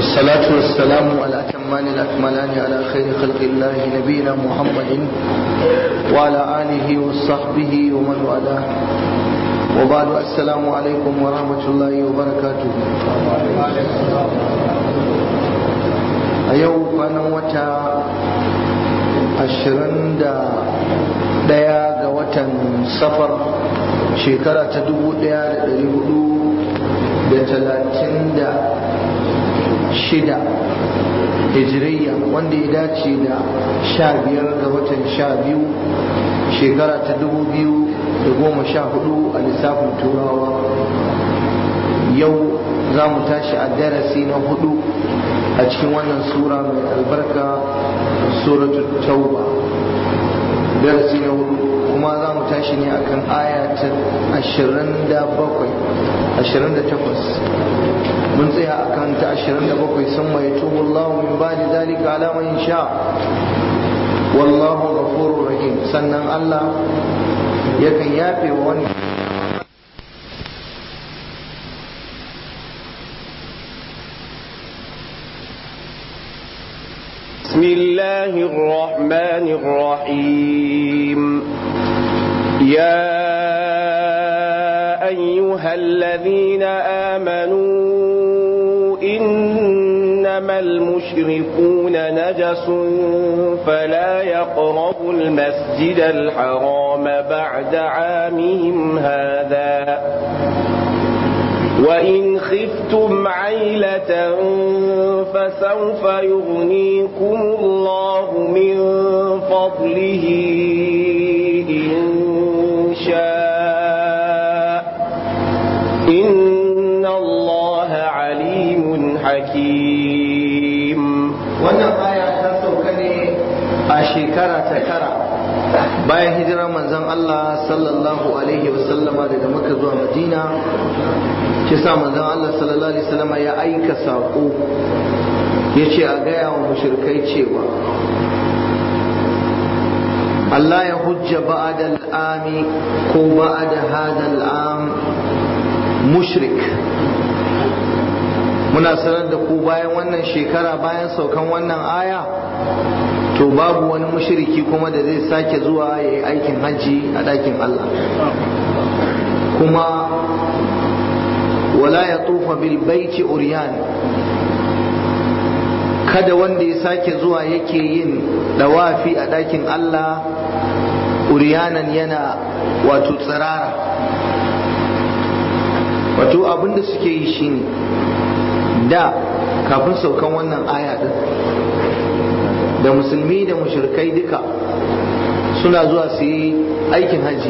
والصلاة والسلام على أتمان الأكملان على خير خلق الله نبينا محمد وعلى آله وصحبه ومن والاه وبعد السلام عليكم ورحمة الله وبركاته أيوه كان وتا ashirin da ɗaya ga watan safar shekara ta dubu ɗaya da ɗari hudu da talatin da shida hijiriya wanda ya dace da sha biyar ga watan sha biyu shekara ta dubu biyu da goma sha hudu a lissafin turawa yau za mu tashi a darasi na hudu a cikin wannan sura mai albarka suratul tauba darasi na hudu kuma za mu tashi ne akan aya ta ashirin da bakwai ashirin da takwas mun tsaya akan ta ashirin da bakwai sun mai tubu Allah min ba da zalika ala man sha wallahu ghafurur rahim sannan Allah yakan yafe wa wani بسم الله الرحمن الرحيم يا أيها الذين آمنوا إنما المشركون نجس فلا يقربوا المسجد الحرام بعد عامهم هذا وإن خفتم عيلة فسوف يغنيكم الله من فضله إن شاء إن الله عليم حكيم wannan aya ta sauka ne a shekara ta tara bayan hijirar manzon Allah sallallahu alaihi wasallama daga Makka zuwa Madina shi sa manzon Allah sallallahu alaihi wasallama ya aika saƙo ya ce a gaya wa mushrikai cewa Allah ya hujja ba'da al'ami ko ba'da hada al'am mushrik muna sanar da ku bayan wannan shekara bayan saukan wannan aya to babu wani mushriki kuma da zai sake zuwa ya yi aikin hajji a ɗakin Allah kuma wala ya tufa bil baiti uriyan kada wanda ya sake zuwa yake yin dawafi a ɗakin Allah uriyanan yana wato tsirara wato abinda suke yi shine da kafin saukan wannan aya din da musulmi da mushrikai duka suna zuwa su yi aikin hajji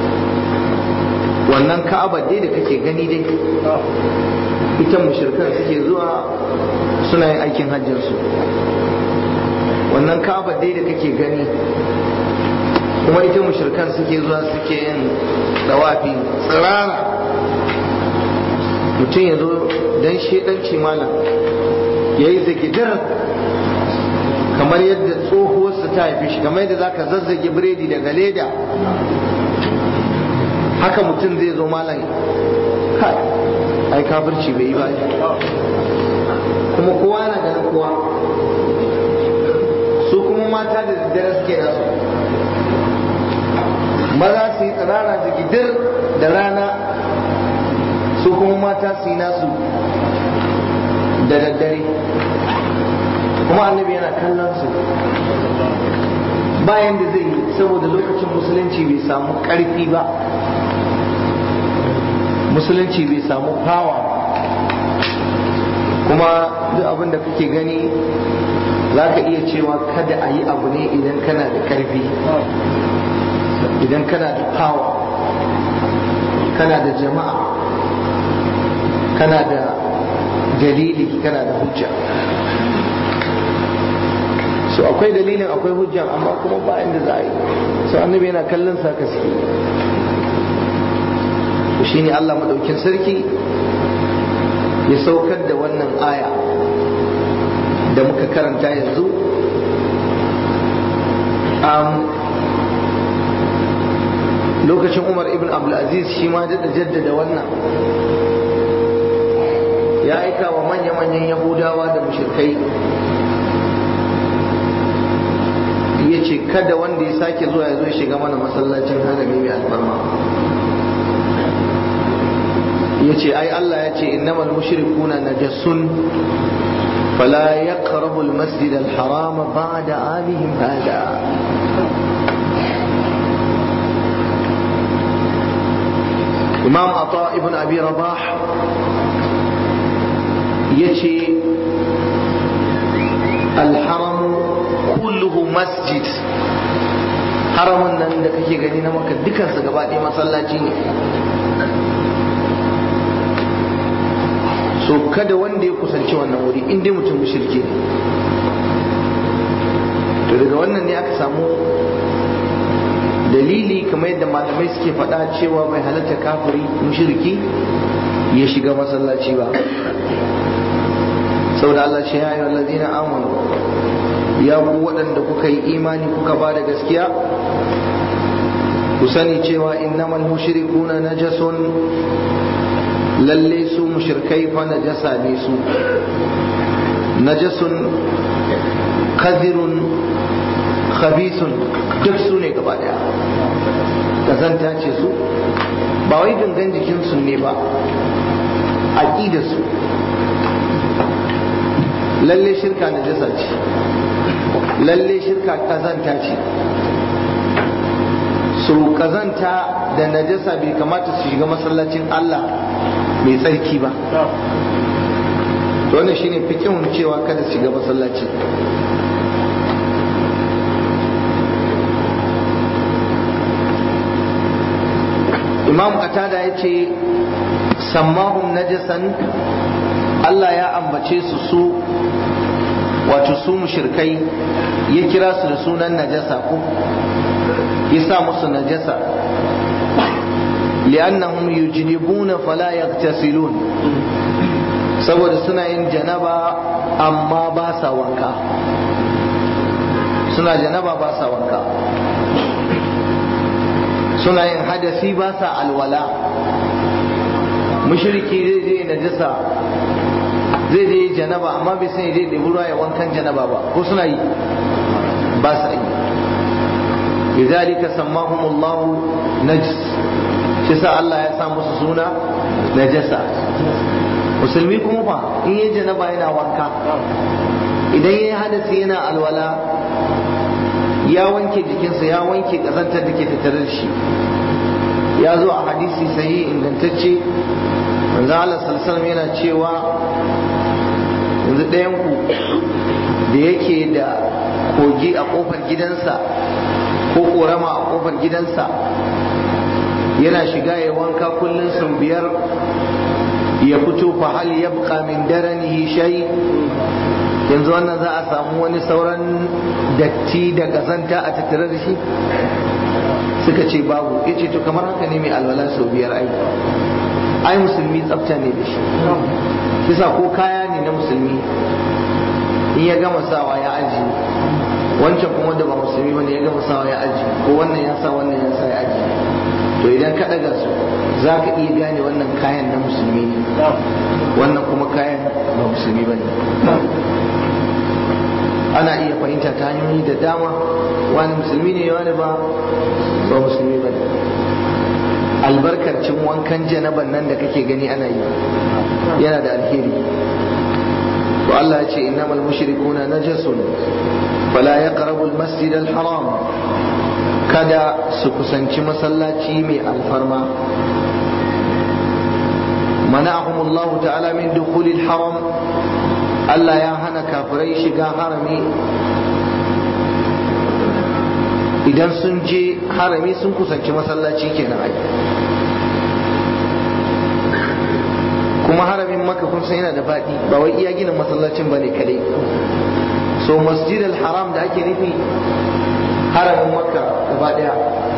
wannan ka'aba dai da kake gani dai ita mushrikan suke zuwa suna yin aikin hajjinsu wannan ka'aba dai da kake gani kuma ita mushrikan suke zuwa suke yin dawafi tsirara mutum ya zo don shedanci malam ya yi zagidar kamar yadda tsohuwarsa ta haifi shi kamar yadda za ka zazzage biredi daga leda haka mutum zai zo malam kai ai kafirci bai yi ba kuma kowa na ganin kowa su kuma mata da daddare suke nasu maza su yi tsirara da gidir da rana su kuma mata su yi nasu da daddare kuma annabi yana kallon su bayan da zai yi saboda lokacin musulunci bai samu ƙarfi ba musulunci bai samu fawa kuma duk abin da kake gani za ka iya cewa kada a yi abu ne idan kana da ƙarfi idan kana da fawa kana da jama'a kana da dalili kana da hujja so akwai dalilin akwai hujja amma kuma ba inda za a yi so annabi yana kallon sa suke to shine Allah madaukin sarki ya saukar da wannan aya da muka karanta yanzu lokacin Umar ibn Abdulaziz shi ma da jaddada wannan ya aika wa manya-manyan yahudawa da mushrikai ya ce kada wanda ya sake zuwa ya zo ya shiga mana masallacin harami mai alfarma ya ce ai Allah ya ce innamal mushrikuna najasun fala yaqrabu al-masjid al-harama ba'da amihim hada imam ata ibn abi rabah yace al-haram kulluhu masjid haramun nan da kake gani na maka dukansa gaba ɗaya masallaci ne so kada wanda ya kusanci wannan wuri in dai mutum mushriki ne to daga wannan ne aka samu dalili kamar yadda malamai suke faɗa cewa bai halatta kafiri mushriki ya shiga masallaci ba saboda Allah ce ya ayyuhal ladina amanu ya ku waɗanda kuka yi imani kuka ba da gaskiya ku sani cewa innamal mushrikuna najasun lalle su mushrikai fa najasa ne su najasun kadirun khabisun duk su ne gaba daya kazanta ce su ba wai gangan jikinsu ne ba aƙida su lalle shirka najasa ce lalle shirka kazanta ce su kazanta da najasa bai kamata su shiga masallacin Allah mai tsarki ba wannan shine fikihun cewa kada su shiga masallaci imam qatada ya ce sammahum najasan Allah ya ambace su su wato su mushrikai ya kira su da sunan najasa ko ya sa musu najasa li'annahum yujnibuna fala yaghtasilun saboda suna yin janaba amma ba sa wanka suna janaba ba sa wanka suna yin hadasi ba sa alwala mushriki zai je najasa zai je janaba amma bai sani zai ɗebi ruwa ya wankan janaba ba ko suna yi ba sa yi لذلك سماهم الله نجس شسا الله ya sa musu suna najasa musulmi kuma fa in yi janaba yana wanka idan ya yi hadasi yana alwala ya wanke jikinsa ya wanke kazantar da ke tattare da shi ya zo a hadisi sahi ingantacce manzo Allah sallallahu yana cewa yanzu ɗayan ku da yake da kogi a kofar gidansa ko korama a kofar gidansa yana shiga ya wanka kullum sau biyar ya fito fa hal yabqa min daranihi shay yanzu wannan za a samu wani sauran datti da kazanta a tattare da shi suka ce babu ya ce to kamar haka ne mai alwala sau biyar ai ai musulmi tsafta ne da shi kisa ko kaya ne na musulmi in ya gama sawa ya aji wancan kuma wanda ba musulmi bane ya gama sawa ya aji ko wannan ya sa wannan ya sa ya aji to idan ka daga su za ka iya gane wannan kayan na musulmi ne wannan kuma kayan ba musulmi bane ana iya fahimta ta hanyoyi da dama wani musulmi ne wani ba ba musulmi bane albarkacin wankan janaban nan da kake gani ana yi yana da alheri to Allah ya ce innamal mushrikuna najasun fala yaqrabu al-masjid al-haram kada su kusanci masallaci mai alfarma mana'ahum Allah ta'ala min dukhul al-haram Allah ya hana kafirai shiga harami idan sun je harami sun kusanci masallaci kenan ai kuma haramin maka kun san yana da faɗi ba wai iya ginin masallacin bane kadai so masjid al-haram da ake nufi haramin makka gaba daya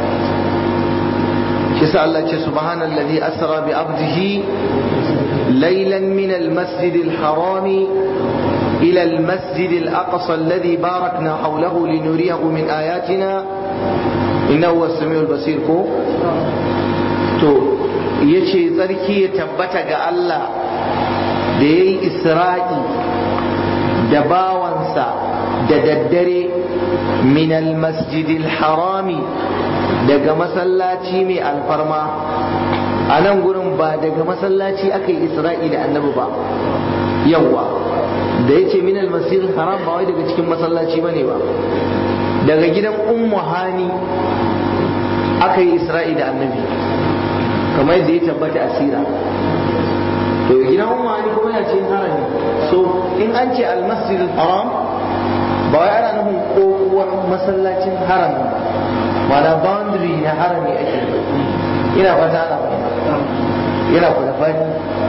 shi sa Allah ce subhanallazi asra bi abdihi laylan min al-masjid al-haram ila al-masjid al-aqsa alladhi barakna hawlahu linuriyahu min ayatina innahu was-sami'ul basir ko to yace tsarki ya tabbata ga Allah da ya yi isra'i da bawansa da daddare min almasjidil harami daga masallaci mai alfarma a nan gurin ba daga masallaci aka yi isra'i da annabi ba yawwa da ya ce min almasjidil haram ba wai daga cikin masallaci ba ne ba daga gidan ummu hani aka yi isra'i da annabi kamar yadda ya tabbata asira to gidan ummu hani kuma yana cikin harami so in an ce almasjid haram ba wai ana nufin kokowar masallacin harami mana boundary na harami ake ina fata ana yana kwada fadi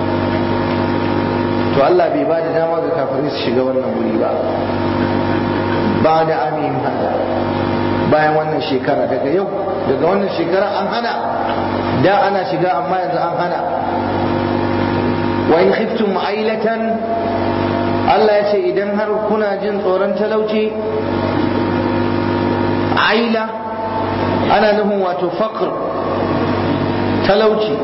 to Allah bai ba da dama ga kafirai su shiga wannan wuri ba ba da amin hada bayan wannan shekara daga yau daga wannan shekara an hana da ana shiga amma yanzu an hana wa in khiftum ailatan Allah ya ce idan har kuna jin tsoron talauci aila ana nufin wato faqr talauci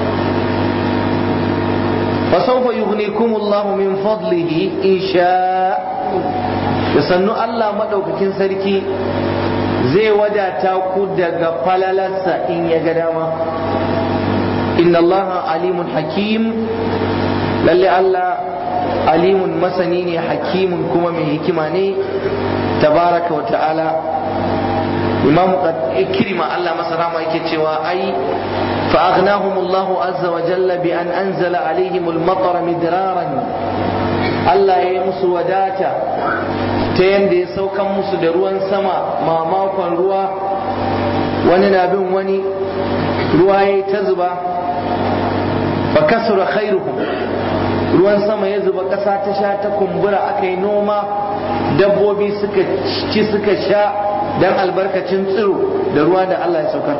فسوف يغنيكم الله من فضله إن شاء يسنو الله مدوككين سركي زي ودا تاكو دغ فللسا إن يغداما إن الله عليم حكيم للي الله عليم مسنين حكيم كما من حكماني تبارك وتعالى إمام إكرمة الله مسرا ما يكتشوا أي فأغناهم الله عز وجل بأن أنزل عليهم المطر مدرارا Allah ya yi musu wadata ta yadda ya saukan musu da ruwan sama mamakon ruwa wani na bin wani ruwa ya ta zuba fa kasura khairuhum ruwan sama ya zuba ƙasa ta sha ta kumbura aka yi noma dabbobi suka ci suka sha don albarkacin tsiro da ruwa da Allah ya saukar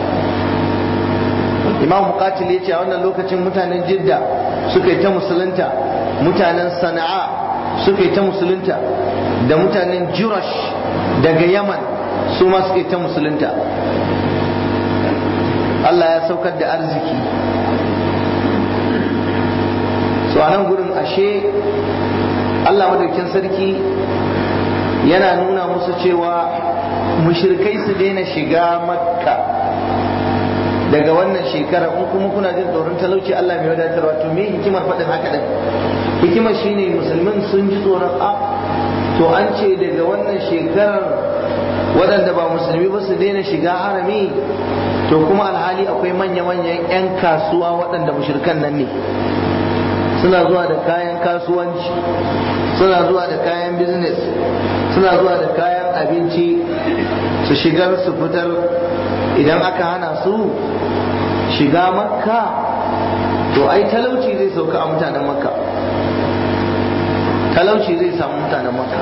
imam muqatil ya ce a wannan lokacin mutanen jidda suka yi ta musulunta mutanen sana'a suka yi ta musulunta da mutanen jurash daga yaman su ma suka yi ta musulunta Allah ya saukar da arziki so a nan gurin ashe Allah madaukin sarki yana nuna musu cewa mushrikai su daina shiga makka daga wannan shekara in kuma kuna jin tsoron talauci Allah mai wadatarwa to me hikimar faɗin haka din hikimar shine musulmin sun ji tsoron a to an ce daga wannan shekarar waɗanda ba musulmi ba su daina shiga harami to kuma alhali akwai manya-manyan 'yan kasuwa waɗanda mushrikan nan ne suna zuwa da kayan kasuwanci suna zuwa da kayan business suna zuwa da kayan abinci su shigar su fitar idan aka hana su shiga makka to ai talauci zai sauka a mutanen makka talauci zai samu mutanen makka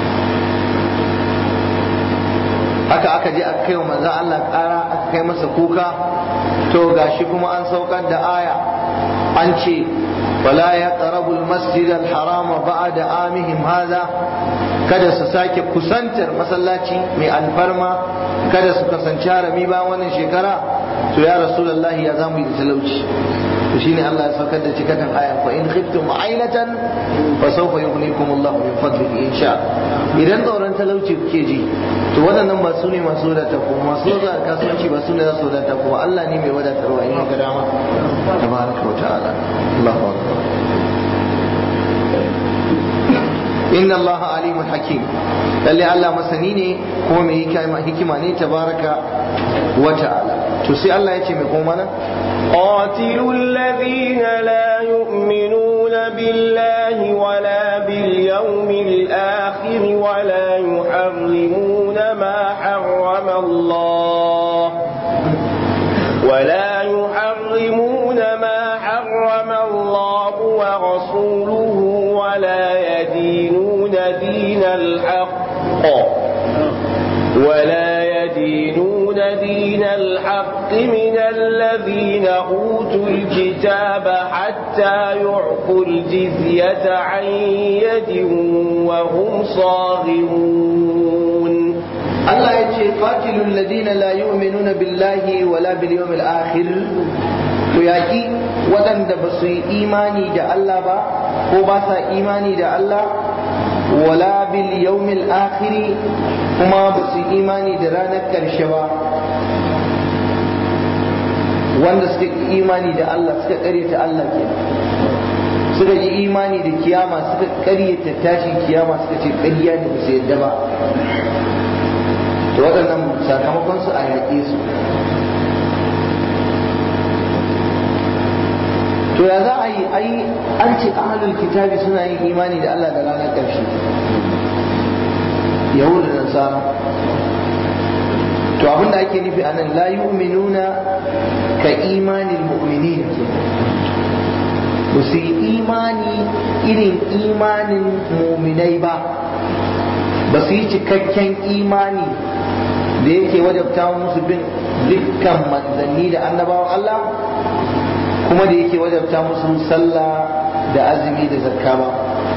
haka aka je aka kai wa manzan Allah ƙara aka kai masa kuka to gashi kuma an saukar da aya an ce wala ya ƙarabu masjid al-harama ba'da amihim haza kada su sake kusantar masallaci mai alfarma kada su kasance harami ba wannan shekara to ya rasulullahi ya zamu yi da talauci to shine Allah ya saukar da cikakken ayar fa in khiftum ailatan fa sawfa yughnikum Allah min fadlihi insha idan tsoron talauci kuke ji to waɗannan ba su ne masu wadata ko masu wadata kasuwanci ba su ne za su wadata ko Allah ne mai wadatarwa in ga dama tabaraka wa ta'ala Allahu akbar inna Allah alimun hakim lalle Allah masani ne kuma mai hikima ne tabaraka wa ta'ala to sai Allah ya ce mai kuma nan قاتلوا الذين لا يؤمنون بالله ولا باليوم الآخر ولا يحرمون ما حرم الله ولا يحرمون ما حرم الله ورسوله ولا يدينون دين الحق ولا يدينون دين الحق من الذين أوتوا الكتاب حتى يعطوا الجزية عن يد وهم صاغرون Allah ya ce qatilul ladina la yu'minuna billahi wala bil yawmil akhir ku yaƙi waɗanda ba su yi imani da Allah ba ko ba sa imani da Allah wala bil yawmil akhiri kuma ba su yi imani da ranar ƙarshe ba wanda suka yi imani da Allah suka ƙaryata Allah ke suka yi imani da kiyama suka ƙaryata tashin kiyama suka ce ƙarya ne ba su yadda ba to waɗannan sakamakon su a yaƙe su to ya za a yi ai an ce ahlul kitabi suna yin imani da Allah da ranar ƙarshe yahudu da nasara to abinda ake nufi anan la yu'minuna ka imanin mu'minin ke ba su yi imani irin imanin muminai ba ba su yi cikakken imani da yake wajabta musu bin dukkan manzanni da annabawan Allah kuma da yake wajabta musu sallah da azumi da zakka ba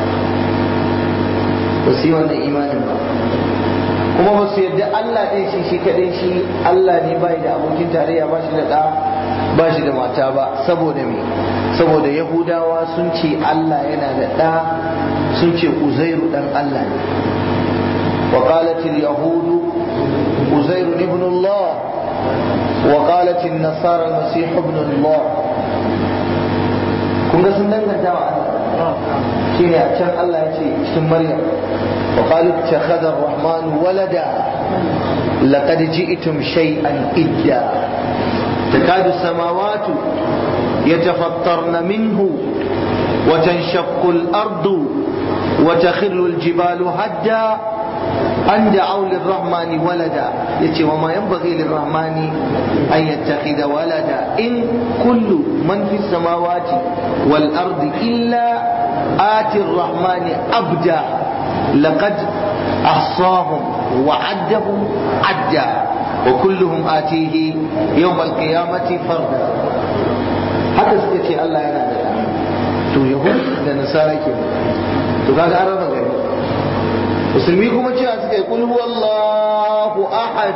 ba su yi wannan imanin ba kuma ba su yadda Allah ɗin shi shi kaɗai shi Allah ne bai da abokin tarayya ba shi da ɗa ba shi da mata ba saboda me saboda yahudawa sun ce Allah yana da ɗa sun ce uzairu ɗan Allah ne وقالت اليهود عزير ابن الله وقالت النصارى المسيح ابن الله kun ga sun danganta wa Allah shi ne a can Allah ya ce cikin Maryam wa qalu ittakhadha ar-rahman walada laqad ji'tum shay'an idda takadu as-samawati yatafattarna minhu wa tanshaqqu al-ardu wa takhirru al-jibalu hadda أن دعوا للرحمن ولدا يتي وما ينبغي للرحمن أن يتخذ ولدا إن كل من في السماوات والأرض إلا آتي الرحمن أبدا لقد أحصاهم وعدهم عدا وكلهم آتيه يوم القيامة فردا haka suka ce Allah yana da to yahud da nasara ke to kaga an raba gari musulmi kuma cewa suka yi kulhu Allahu ahad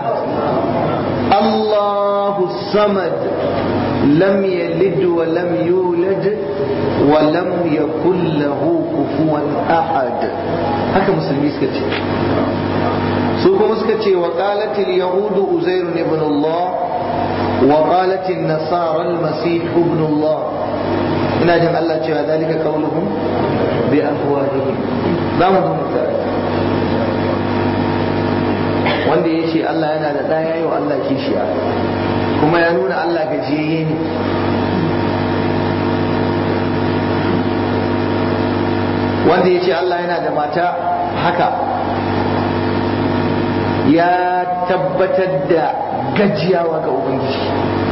Allahu samad lam yalid wa lam yulad wa lam yakul lahu kufuwan ahad haka musulmi suka ce su kuma suka ce wa qalatil yahudu uzair ibn Allah wa qalatil nasara al-masih ibn Allah ina jin Allah cewa zalika qauluhum bi afwahihim za mu zo mu wanda ya ce Allah yana da ɗaya yi wa Allah kishiya kuma ya nuna Allah gajiyayye ne wanda ya ce Allah yana da mata haka ya tabbatar da gajiyawa ga Ubangiji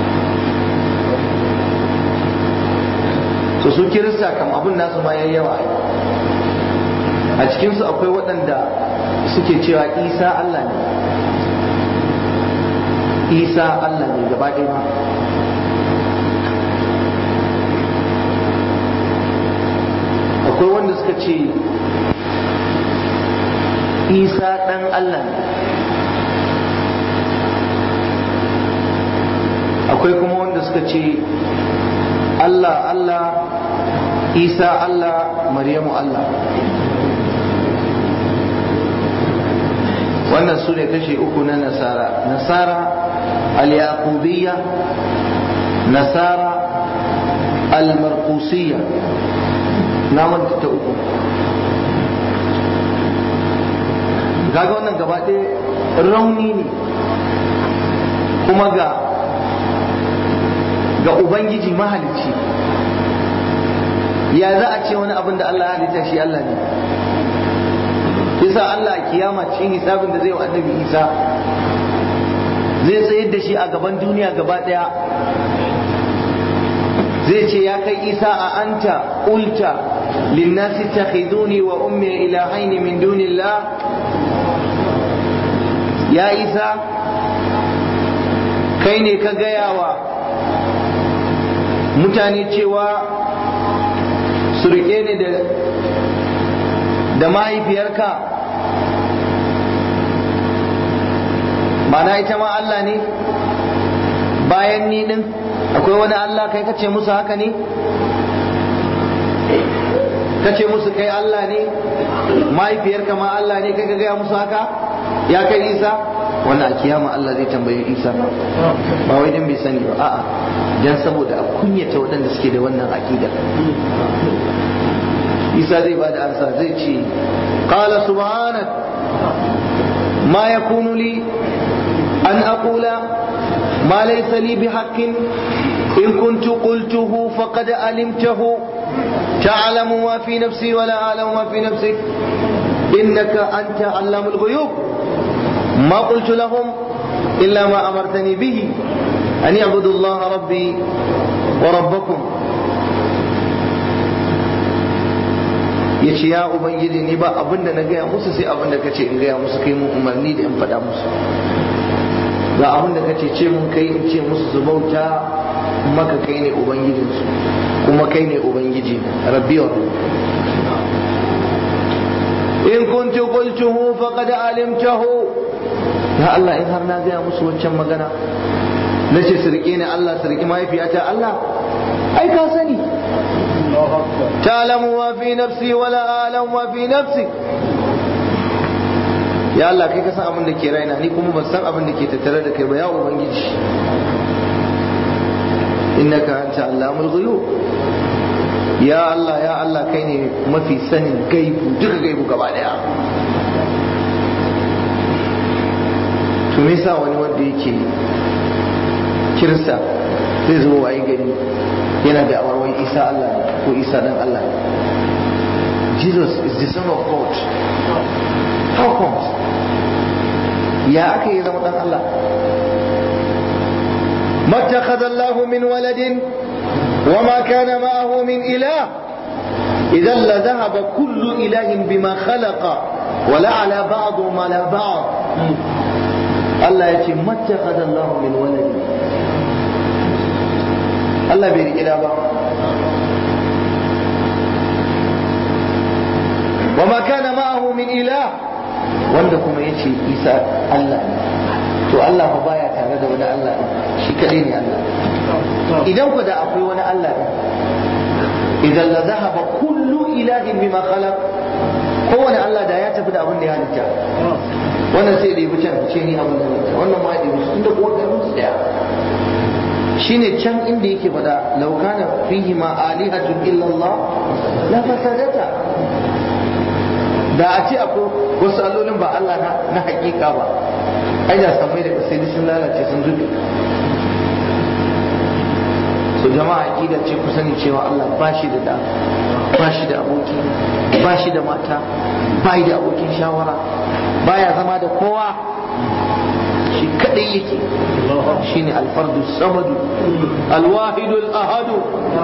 so su kirista kam abin nasu ma yayi yawa a cikinsu akwai waɗanda suke cewa isa Allah ne isa Allah ne gaba ɗaya ma akwai wanda suka ce isa ɗan Allah ne akwai kuma wanda suka ce Allah Allah isa Allah maryamu Allah wannan su ne kashe uku na nasara nasara al-yaqubiyya nasara al-marqusiyya na manta ta uku kaga wannan gaba ɗaya rauni ne kuma ga ga ubangiji mahalicci ya za a ce wani abin da Allah ya halitta shi Allah ne yasa Allah kiyama cikin hisabin da zai wa annabi Isa zai tsayar da shi a gaban duniya gaba daya zai ce ya kai Isa a anta ulta linnasi takhiduni wa ummi ilahaini min dunillah ya Isa kai ne ka gaya wa mutane cewa su rike ni da da mahaifiyarka mana ita ma Allah ne bayan ni din akwai wani Allah kai kace musu haka ne kace musu kai Allah ne mahaifiyarka ma Allah ne kai ka gaya musu haka ya kai Isa wannan a kiyama Allah zai tambayi Isa ba wai dan bai sani ba a'a dan saboda a kunyata waɗanda suke da wannan aqida Isa zai bada ansa zai ce qala subhanak ma yakunu li an aqula ma laysa li bihaqqin in kuntu qultuhu faqad alimtahu تعلم ما في نفسي ولا أعلم ما في نفسك إنك أنت علام الغيوب ما قلت لهم إلا ما أمرتني به أن يعبدوا الله ربي وربكم yace ya ubangiji ni ba abin da na gaya musu sai abin da kace in gaya musu kai mun umarni da in faɗa musu ga abin da kace ce mun kai in ce musu su bauta maka kai ne ubangijinsu kuma kai ne ubangiji rabbi wa in kuntu qultuhu faqad alimtahu ya Allah in har na gaya musu waccan magana nace su rike ni Allah su rike mahaifiyata Allah ai ka sani ta'lamu ma fi nafsi wala a'lamu ma fi nafsi ya Allah kai ka san abin da ke raina ni kuma ban san abin da ke tattare da kai ba ya ubangiji innaka anta allamul ghuyub ya Allah ya Allah kai ne mafi sanin gaibu duka gaibu gaba daya to me yasa wani wanda yake kirista zai zo waye gari yana da awarwai isa Allah ko isa dan Allah Jesus is the son of God how comes ya aka yi zama dan Allah ما اتخذ الله من ولد وما كان معه من إله إذا لذهب كل إله بما خلق ولا على بعض ما لا بعض الله يتي ما اتخذ الله من ولد الله بيري إلى بعض وما كان معه من إله وندكم يتي إيسى الله to Allah fa baya tare da wani Allah shi kadai ne Allah idan ku da akwai wani Allah idan la zahaba kullu ilahin bima khalaq kowane Allah da ya tafi da abin da ya halitta wannan sai da yi can ce ni abin da halitta wannan ma da yi inda kowa da musu daya shine can inda yake faɗa law kana fihi ma alihatun illa Allah la fasadata da a ce akwai wasu allolin ba Allah na hakika ba ai da samai da sai sun lalace sun zube so jama'a aqida ce ku sani cewa Allah ba shi da da ba shi da aboki ba shi da mata ba da abokin shawara baya zama da kowa shi kadai yake shine alfardu samadu alwahidu alahadu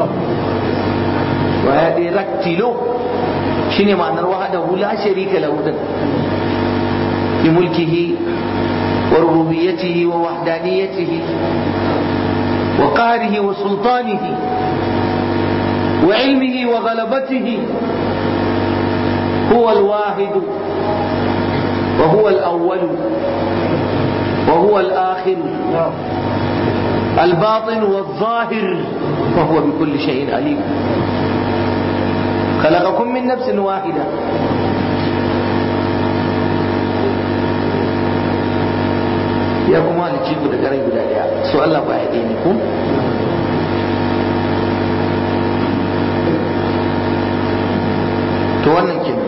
wa ya dai raktilo shine ma'anar wahadahu la sharika lahu bi mulkihi وربوبيته ووحدانيته وقهره وسلطانه وعلمه وغلبته هو الواحد وهو الأول وهو الآخر الباطن والظاهر وهو بكل شيء عليم خلقكم من نفس واحدة ya kuma halicci ku da garai guda daya so Allah ba ya ɗaya ne ku to wannan kenan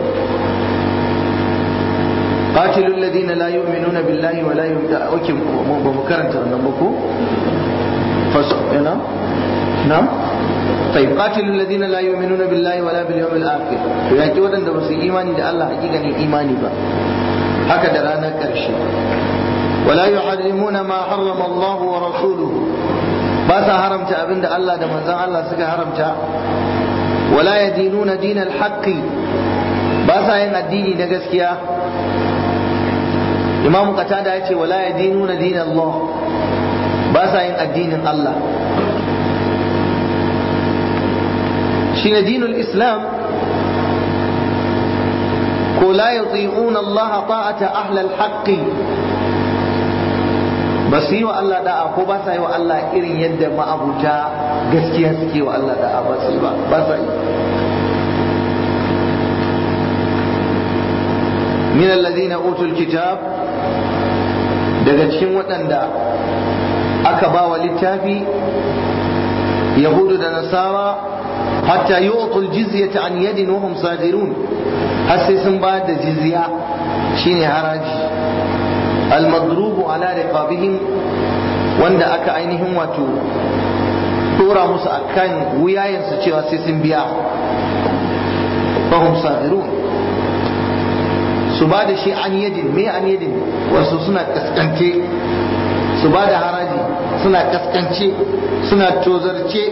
قاتلوا الذين لا يؤمنون بالله ولا يؤمنون اوكي بمكرنت wannan ba ko نعم نعم طيب قاتلوا الذين لا يؤمنون بالله ولا باليوم الاخر to yaki wadanda ba su imani da Allah hakikanin imani ba haka da ranar karshe ولا يحرمون ما حرم الله ورسوله باسا حرمت أبن الله ده منزان الله سكا حرمت ولا يدينون دين الحق باسا ين الديني ده gaskiya Imam Qatada ya ce wala yadinuna din Allah ba sa yin addinin Allah shine dinul Islam ko la yuti'una Allah ta'ata ahla al-haqq ba su yi wa Allah da'a ko ba sa yi wa Allah irin yadda ma'abuta gaskiya suke wa Allah da'a ba su yi ba ba sa yi min alladhina utul kitab daga cikin waɗanda aka ba wa littafi yahudu da nasara hatta yu'tul jizyata an yadin wa hum sadirun har sai sun ba da jizya shine haraji al-madrubu ala riqabihim wanda aka ainihin wato dora musu akan wuyayensu cewa sai sun biya wa hum sadirun su ba da shi an yadin me an yadin wasu suna kaskance su ba da haraji suna kaskance suna tozarce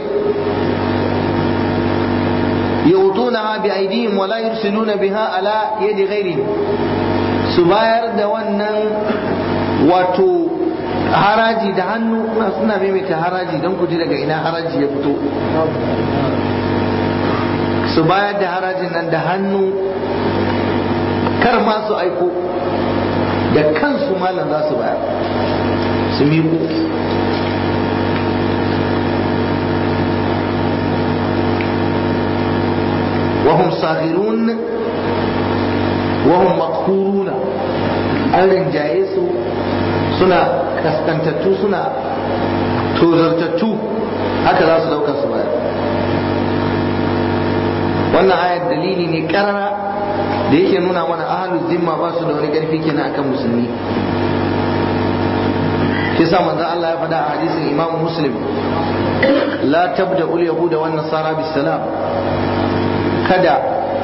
يؤتونها بأيديهم ولا يرسلون بها على يد غيرهم سباير da wannan wato haraji da hannu suna maimaita haraji don ku ji daga ina haraji ya fito su bayar da harajin nan da hannu kar ma su aiko da kansu malam za su bayar su miƙo وهم صاغرون وهم مقهورون an rinjaye su suna kaskantattu suna tozartattu haka za su dauka su bayar wannan ayar dalili ne karara da yake nuna mana ahalul zimma ba su da wani karfi kenan akan musulmi shi sa manzon Allah ya faɗa a hadisin Imam Muslim la tabda ul yahuda wan nasara bis salam kada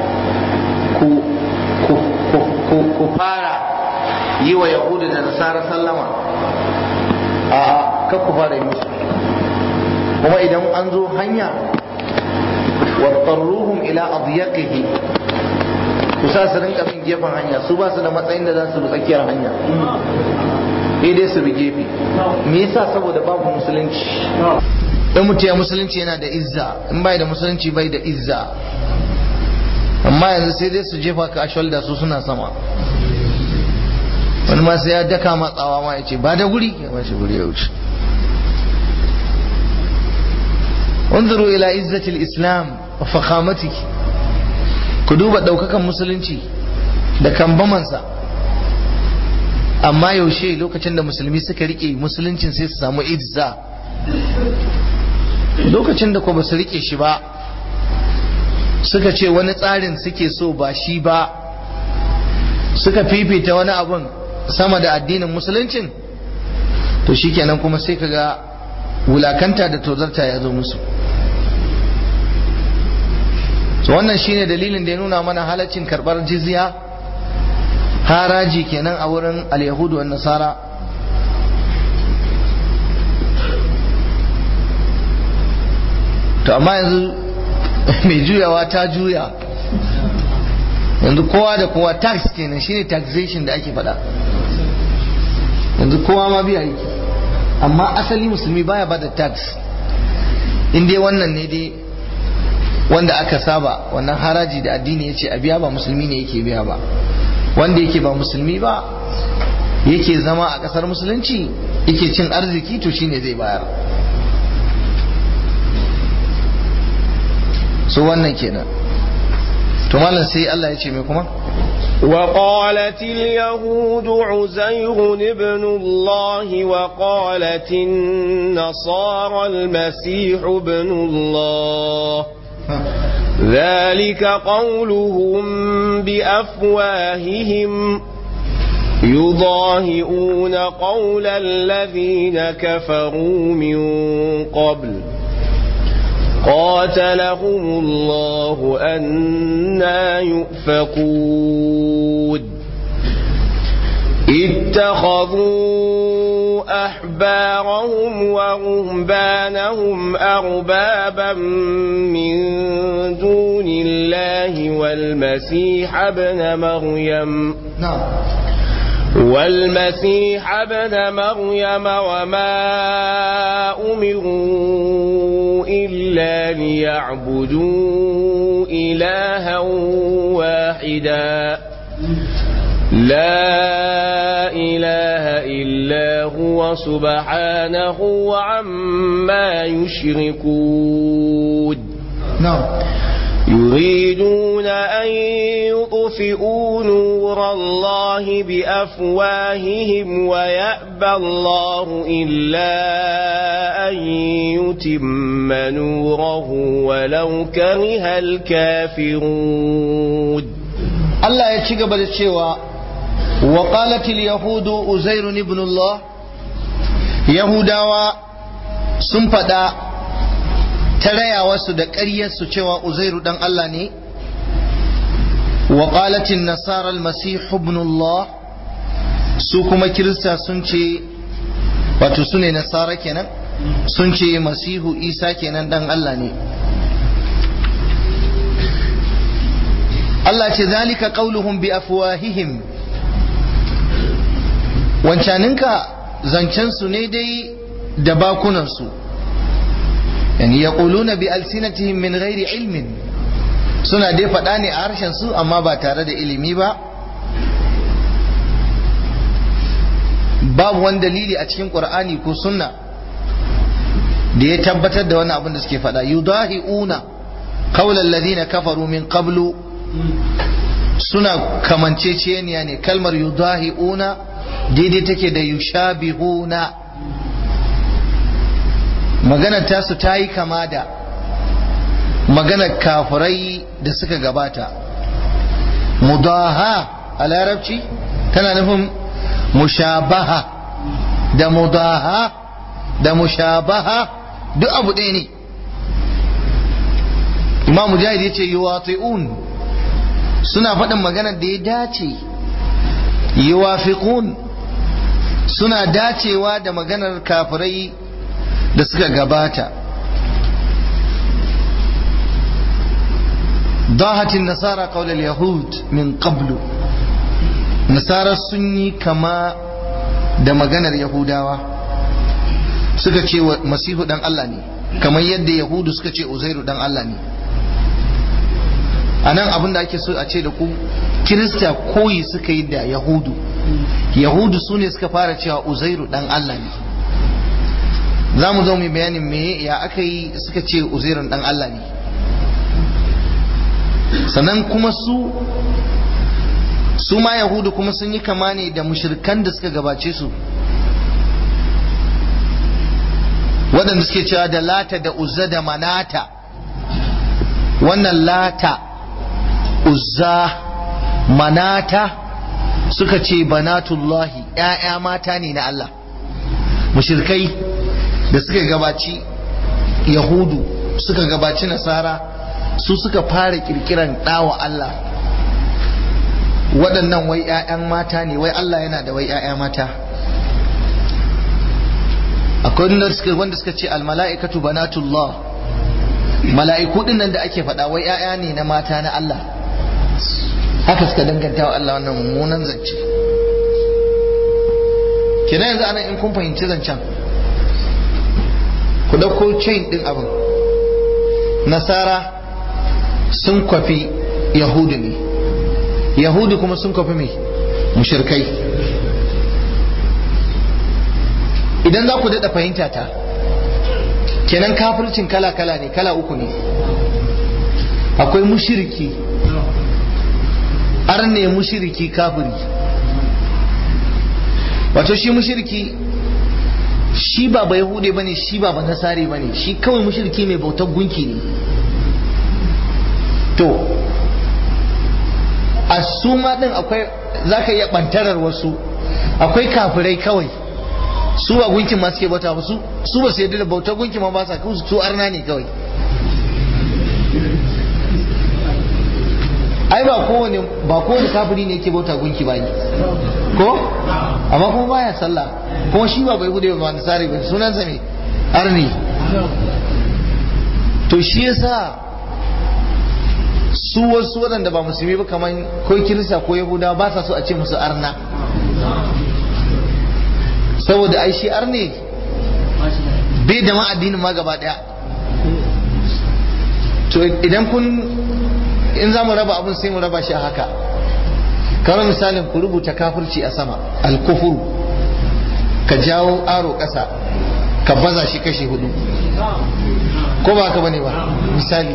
ku fara yi wa yahudu da nasara sallama a kan ku fara yi musu kuma idan an zo hanya wattarruhum ila adyaqihi ku sa su rinka bin gefen hanya su ba su da matsayin da za su bi tsakiyar hanya sai dai su bi gefe me yasa saboda babu musulunci in mutum ya musulunci yana da izza in bai da musulunci bai da izza amma yanzu sai dai su jefa ka a shoulder su suna sama wani ma sai ya daka matsawa ma ya ce ba da guri ya mashi guri ya wuce unzuru ila izzatil islam wa fakhamati ku duba daukakan musulunci da kambamansa amma yaushe lokacin da musulmi suka rike musuluncin sai su samu izza lokacin da ko ba su rike shi ba suka ce wani tsarin suke so ba shi ba suka fifita wani abun sama da addinin musuluncin to shikenan kuma sai kaga wulakanta da tozarta ya zo musu so wannan shine dalilin da ya nuna mana halaccin karbar jizya haraji kenan a wurin al-yahudu wa nasara to amma yanzu mai juyawa ta juya yanzu kowa da kowa tax kenan shine taxation da ake faɗa yanzu kowa ma biya yake amma asali musulmi baya bada tax in dai wannan ne dai wanda aka saba wannan haraji da addini ya ce a biya ba musulmi ne yake biya ba wanda yake ba musulmi ba yake zama a ƙasar musulunci yake cin arziki to shine zai bayar so wannan kenan to malam sai Allah ya ce mai kuma وقالت اليهود عزير ابن الله وقالت النصارى المسيح ابن الله ذلك قولهم بأفواههم يضاهئون قول الذين كفروا من قبل قاتلهم الله أنا يؤفكون اتخذوا أحبارهم ورهبانهم أربابا من دون الله والمسيح ابن مريم na'am والمسيح ابن مريم وما أمروا إلا ليعبدوا إلها واحدا لا إله إله إلا هو سبحانه عما يشركون نعم يريدون أن يطفئوا نور الله بأفواههم ويأبى الله إلا أن يتم نوره ولو كره الكافرون Allah ya ci gaba da cewa wa qalatil yahudu uzairun ibn Allah yahudawa sun faɗa ta rayawarsu da ƙaryarsu cewa uzairu dan Allah ne wa qalatin nasara almasih ibn Allah su kuma kirista sun ce wato su ne nasara kenan sun ce masihu isa kenan dan Allah ne Allah ce zalika qauluhum bi afwahihim wancaninka zancen su ne dai da bakunan su yani yaquluna bi alsinatihim min ghairi ilmin suna dai faɗa ne a harshen su amma ba tare da ilimi ba babu wani dalili a cikin qur'ani ko sunna da ya tabbatar da wani abin da suke faɗa yudahi'una qawla alladhina kafaru min qablu suna kamanceceniya ne kalmar yudahi'una daidai take da yushabihuna maganar tasu ta yi kama da maganar kafirai da suka gabata mudaha a larabci tana nufin mushabaha da mudaha da mushabaha duk abu ɗaya ne imam mujahid ya ce yuwati'un suna faɗin maganar da ya dace yuwafiqun suna dacewa da maganar kafirai da suka gabata ضاهت النصارى قول اليهود من قبل nasara sun yi kama da maganar yahudawa suka ce wa masihu dan Allah ne kamar yadda yahudu suka ce uzairu dan Allah ne a nan abin da ake so a ce da ku kirista koyi suka yi da yahudu yahudu su ne suka fara cewa uzairu dan Allah ne za mu zo mu bayanin me ya aka yi suka ce uzairun dan Allah ne sannan kuma su su ma yahudu kuma sun yi kama ne da mushrikan da suka gabace su waɗanda suke cewa da lata da uzza da manata wannan lata uzza manata suka ce banatullahi ‘ya'ya mata ne na Allah mushrikai da suka gabaci yahudu suka gabaci nasara su suka fara kirkiran ɗawa Allah waɗannan wai 'ya'yan mata ne wai Allah yana da wai 'ya'ya mata akwai wanda suka wanda suka ce almala'ikatu banatullah mala'iku din nan da ake faɗa wai 'ya'ya ne na mata na Allah haka suka danganta wa Allah wannan mummunan zance kina yanzu anan in kun fahimci zancen ku ɗauko chain ɗin abin nasara sun kwafi yahudu ne yahudu kuma sun kwafi mai mushirkai idan za ku daɗa fahimta ta kenan kafircin kala-kala ne kala uku ne akwai mushiriki arne mushiriki kafiri wato shi mushiriki shi ba ba yahude bane shi ba ba nasare bane shi kawai mushiriki mai bautar gunki ne to a su ma din akwai zaka iya bantarar wasu akwai kafirai kawai su ba gunkin ma suke bauta ba su su ba su yadda da bautar gunki ma ba sa kawai su arna ne kawai ai ba kowane ba kowane kafiri ne yake bauta gunki ba ko amma kuma baya sallah kuma shi ba bai gude ba nasari ba sunan sa me arni to shi yasa su wasu waɗanda ba musulmi ba kamar ko kirista ko yahudawa ba sa so a ce musu arna saboda ai shi arne bai da ma addinin ma gaba daya to idan kun in za mu raba abin sai mu raba shi a haka kamar misalin ku rubuta kafirci a sama alkufuru ka jawo aro ƙasa ka baza shi kashe hudu ko ba ka bane ba misali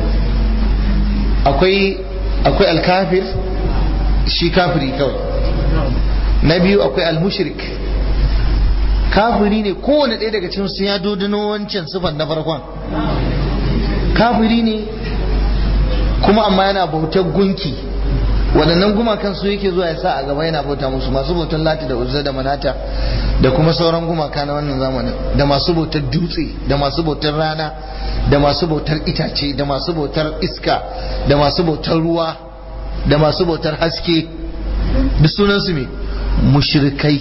akwai akwai alkafir shi kafiri kawai na biyu akwai almushrik kafiri ne kowane ɗaya daga cikin su ya dodano wancan sifan na farkon kafiri ne kuma amma yana bautar gunki waɗannan gumakan su yake zuwa ya sa a gaba yana bauta musu masu bautar lati da uzza da manata da kuma sauran gumaka na wannan zamanin da masu bautar dutse da masu bautar rana da masu bautar itace da masu bautar iska da masu bautar ruwa da masu bautar haske duk sunansu me mushrikai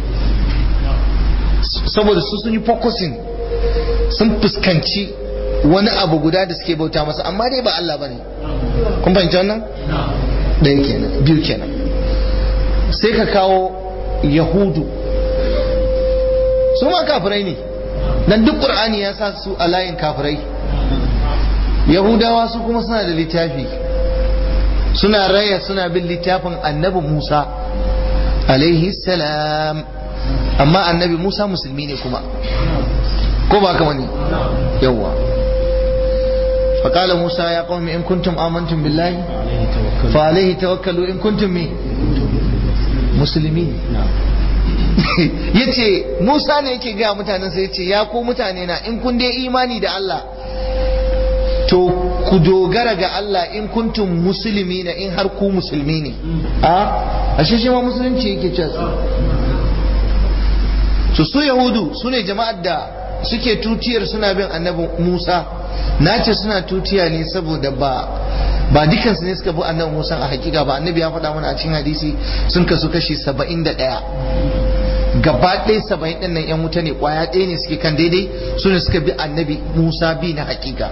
saboda su sun yi focusing sun fuskanci wani abu guda da suke bauta masa amma dai ba Allah bane kun fahimci wannan ɗaya kenan biyu kenan sai ka kawo yahudu su ma kafirai ne dan duk qur'ani ya sa su a layin kafirai yahudawa su kuma suna da littafi suna raya suna bin littafin annabi musa alaihi salam amma annabi musa musulmi ne kuma ko ba kama ne yawwa فقال موسى يا قوم إن كنتم آمنتم بالله فعليه توكلوا إن كنتم مي مسلمين yace Musa ne yake ga mutanen sai yace ya ku mutane na in kun dai imani da Allah to ku dogara ga Allah in kuntum musulmi na in har ku musulmi ne a ashe shi ma musulunci yake cewa su su yahudu su ne jama'ar da suke tutiyar suna bin annabi Musa na ce suna tutiya ne saboda ba ba dukansu ne suka bi annabi Musa a hakika ba annabi ya faɗa mana a cikin hadisi sun kasu kashi saba'in da ɗaya gaba ɗaya saba'in ɗin nan yan wuta ne ƙwaya ɗaya ne suke kan daidai su ne suka bi annabi Musa bi na hakika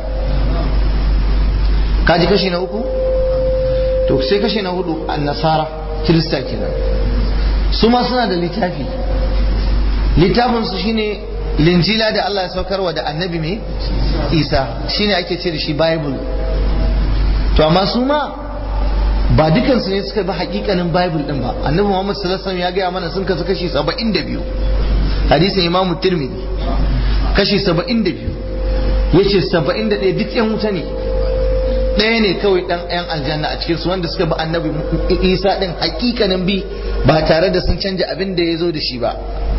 kaji kashi na uku to sai kashi na hudu annasara kirista kenan su ma suna da littafi littafinsu shine linjila da Allah ya saukarwa da annabi mai isa shine ake ce da shi bible to amma su ma ba dukansu ne suka bi hakikanin bible din ba annabi muhammad sallallahu alaihi ya gaya mana sun kasu kashi 72 hadisin imam tirmidhi kashi 72 yace 71 duk yan wuta ne ɗaya ne kawai ɗan yan aljanna a cikinsu wanda suka bi annabi isa din hakikanin bi ba tare da sun canja abin da ya zo da shi ba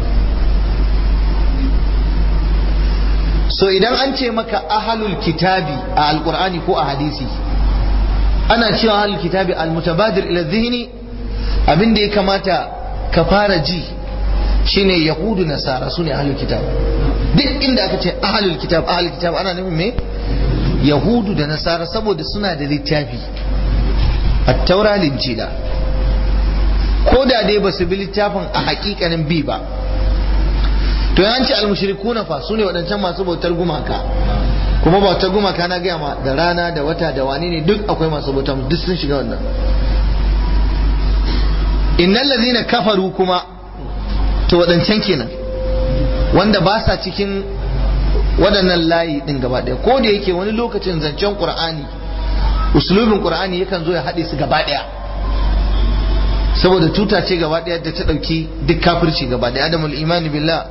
so idan an ce maka ahalul kitabi a alkur'ani ko a hadisi ana cewa ahalul kitabi almutabadir ila zihni abin da ya kamata ka fara ji shine yahudu nasara sune ahalul kitab duk inda aka ce ahalul kitab ahalul kitab ana nufin me yahudu da nasara saboda suna da littafi at-taura linjila ko da dai ba su bi littafin a hakikanin bi ba to yan ce almushrikuna fa sune waɗancan masu bautar gumaka kuma bautar gumaka na gaya ma da rana da wata da wani ne duk akwai masu bautar duk sun shiga wannan innal ladhina kafaru kuma to waɗancan kenan wanda ba sa cikin waɗannan layi ɗin gaba ɗaya ko da yake wani lokacin zancen qur'ani usulubin qur'ani yakan zo ya haɗe su gaba ɗaya saboda tuta ce gaba ɗaya da ta ɗauki duk kafirci gaba ɗaya adamul imani billah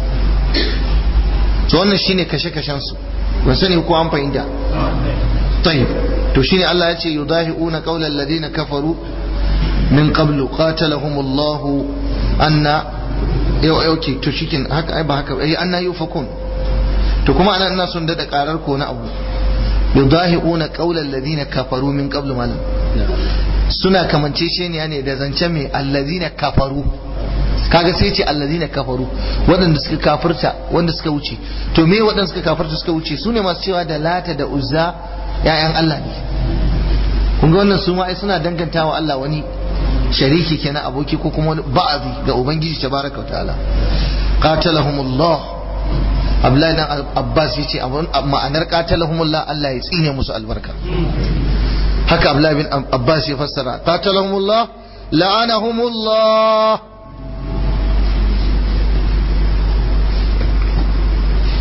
to wannan shine kashe-kashen su ban sani ko an fahimta tayyib to shine Allah ya ce yudahiuna qawla alladhina kafaru min qablu qatalahum Allah anna yau yau ke to shikin haka ai ba haka ai anna yufakun to kuma anan ina son dada karar ko na abu yudahiuna qawla alladhina kafaru min qablu malam suna kamanceceniya ne da zancen mai allazina kafaru kaga sai ce allazina kafaru waɗanda suka kafirta wanda suka wuce to me waɗanda suka kafirta suka wuce su ne masu cewa da lata da uzza ya'yan Allah ne kun ga wannan su ma ai suna dangantawa Allah wani shariki kenan aboki ko kuma wani ba'azi ga ubangiji tabaraka wa ta'ala qatalahumullah Abdullahi dan Abbas yace ma'anar qatalahumullah Allah ya tsine musu albarka haka Abdullahi bin Abbas ya fassara qatalahumullah la'anahumullah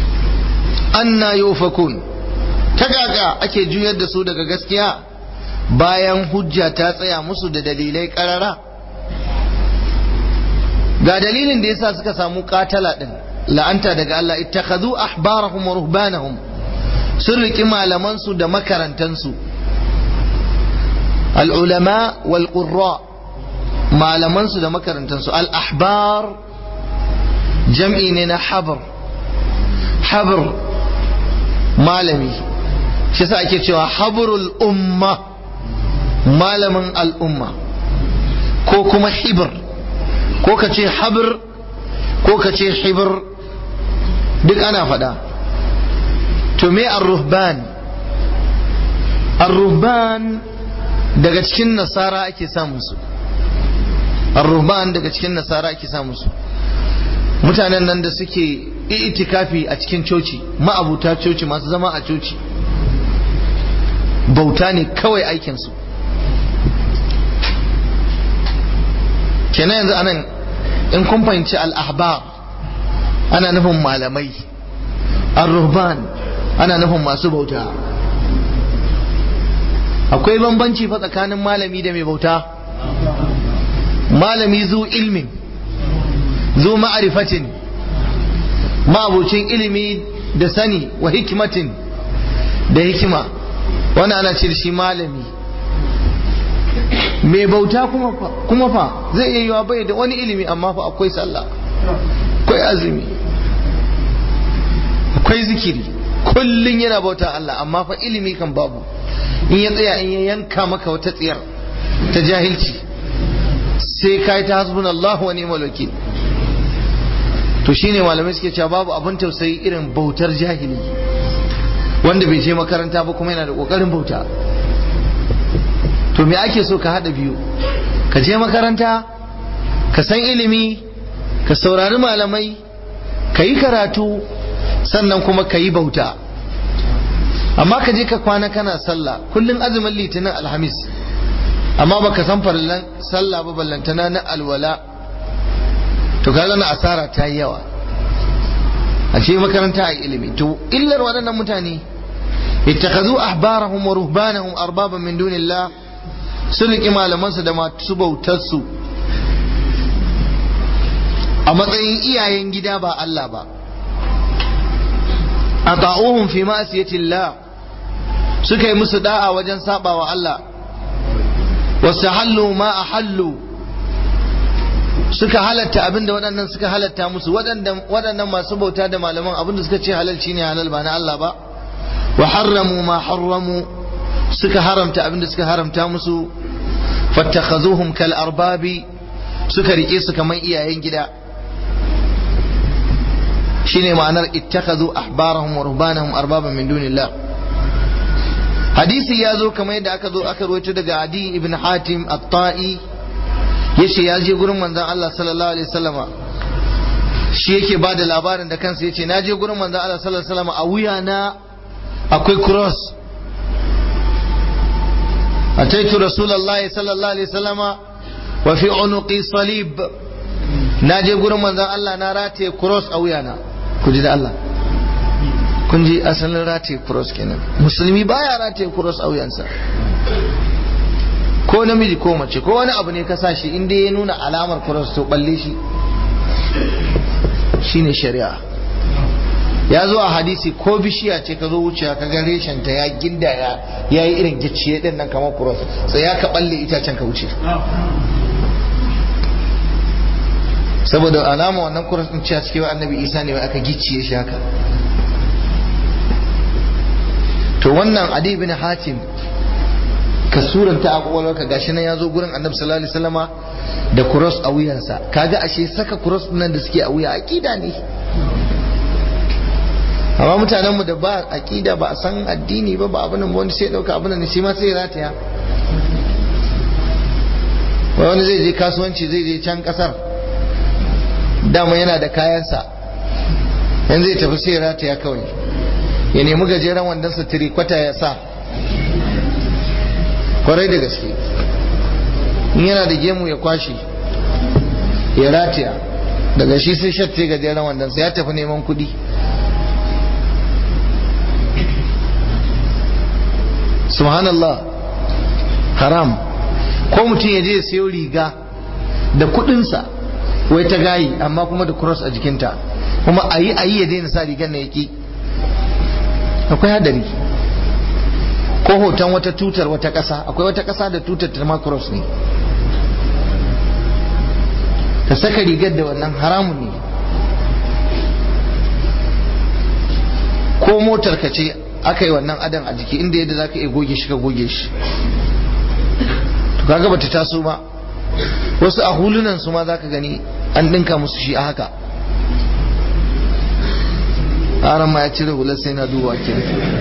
anna yufakun ta gaga ake juyar da su daga gaskiya bayan hujja ta tsaya musu da dalilai karara ga dalilin da yasa suka samu katala din la'anta daga Allah ittakhadhu ahbarahum wa ruhbanahum sun riki malaman su da makarantan su al-ulama wal qurra malaman su da makarantan su al-ahbar jam'i ne na habr habr malami shi sa ake cewa habrul umma malamin al'umma ko kuma hibir ko ka ce habir ko ka ce hibir duk ana faɗa to me ar-ruhban ar-ruhban daga cikin nasara ake samun su ar-ruhban daga cikin nasara ake samun su mutanen nan da suke itikafi a cikin coci ma'abuta coci masu zama a coci bauta ne kawai aikinsu kenan yanzu anan in kun fahimci al'ahbar ana nufin malamai ar-ruhban ana nufin masu bauta akwai bambanci fa tsakanin malami da mai bauta malami zu ilmin zu ma'arifatin ma'abucin ilimi da sani wa hikimatin da hikima wani ana ce shi malami mai bauta kuma fa zai iya yiwa bai da wani ilimi amma fa akwai sallah akwai azumi akwai zikiri kullum yana bauta Allah amma fa ilimi kan babu in ya tsaya in ya yanka maka wata tsiyar ta jahilci sai kai ta hasbun Allah wa ni'mal wakil to shine malamai suke cewa babu abin tausayi irin bautar jahili wanda bai je makaranta ba kuma yana da kokarin bauta to me ake so ka hada biyu ka je makaranta ka san ilimi ka saurari malamai ka yi karatu sannan kuma ka yi bauta amma ka je ka kwana kana sallah kullum azumin litinin alhamis amma baka san farillan sallah ba ballantana na alwala to kaga na asara ta yi yawa a ce makaranta a ilimi to illar waɗannan mutane ittakhadhu ahbarahum wa ruhbanahum arbaban min dunillah sun riƙi malamansu da masu bautarsu a matsayin iyayen gida ba Allah ba a ta'uhun fi ma'asiyatillah suka yi musu da'a wajen sabawa Allah wasu hallu ma a hallu suka halatta abinda waɗannan suka halatta musu waɗannan masu bauta da malaman abinda suka ce halal shine halal ba na Allah ba wa harramu ma harramu suka haramta abinda suka haramta musu fattakhazuhum kal arbabi suka rike su kaman iyayen gida shine ma'anar ittakhadhu ahbarahum wa ruhbanahum arbaban min dunillah hadisi ya zo kamar yadda aka zo aka rawaito daga adi ibn hatim at-ta'i yace ya je gurin manzon Allah sallallahu alaihi wasallama shi yake ba da labarin da kansa yace na je gurin manzon Allah sallallahu alaihi wasallama a wuya na akwai cross أتيت رسول الله صلى الله عليه وسلم وفي عنقي صليب ناجي gurin manzon Allah na rataye cross a wuyana ku ji da Allah kun ji asalin rataye cross kenan musulmi baya rataye cross a wuyansa ko namiji ko mace ko wani abu ne ka sa shi inda ya nuna alamar cross to balle shi shine shari'a ya zo a hadisi ko bishiya ce ka zo wucewa ka ga reshen ta ya ginda ya ya yi irin gicciye din nan kamar kuros sai ya ka balle itacen ka wuce saboda alama wannan kuros din cewa cikin annabi isa ne aka gicciye shi haka to wannan adi bin hatim ka suranta a kwakwalwarka gashi nan ya zo gurin annabi sallallahu alaihi wasallama da kuros a wuyansa kaga ashe saka kuros nan da suke a wuya akida ne amma mutanen mu da ba aqida ba a san addini ba ba abin nan wani sai dauka abin nan shi ma sai rataya wani zai je kasuwanci zai je can kasar dama yana da kayansa yanzu zai tafi sai rataya kawai ya nemi gajeren wandonsa tirikwata ya sa kwarai da gaske in yana da gemu ya kwashe ya rataya daga shi sai shatte gajeren wandonsa ya tafi neman kuɗi subhanallah haram ko mutum ya je ya sayo riga da kudinsa wai ta gayi amma kuma da cross a jikinta kuma a yi a yi ya daina sa rigar na yaki akwai hadari ko hoton wata tutar wata ƙasa akwai wata ƙasa da tutar ta ma cross ne ka saka rigar da wannan haramun ne ko motar ka ce aka yi wannan adan a jiki inda yadda za ka iya goge shi ka goge shi to kaga bata taso ba wasu a hulunan su ma za ka gani an ɗinka musu shi a haka aran ma ya cire hular sai na duba ke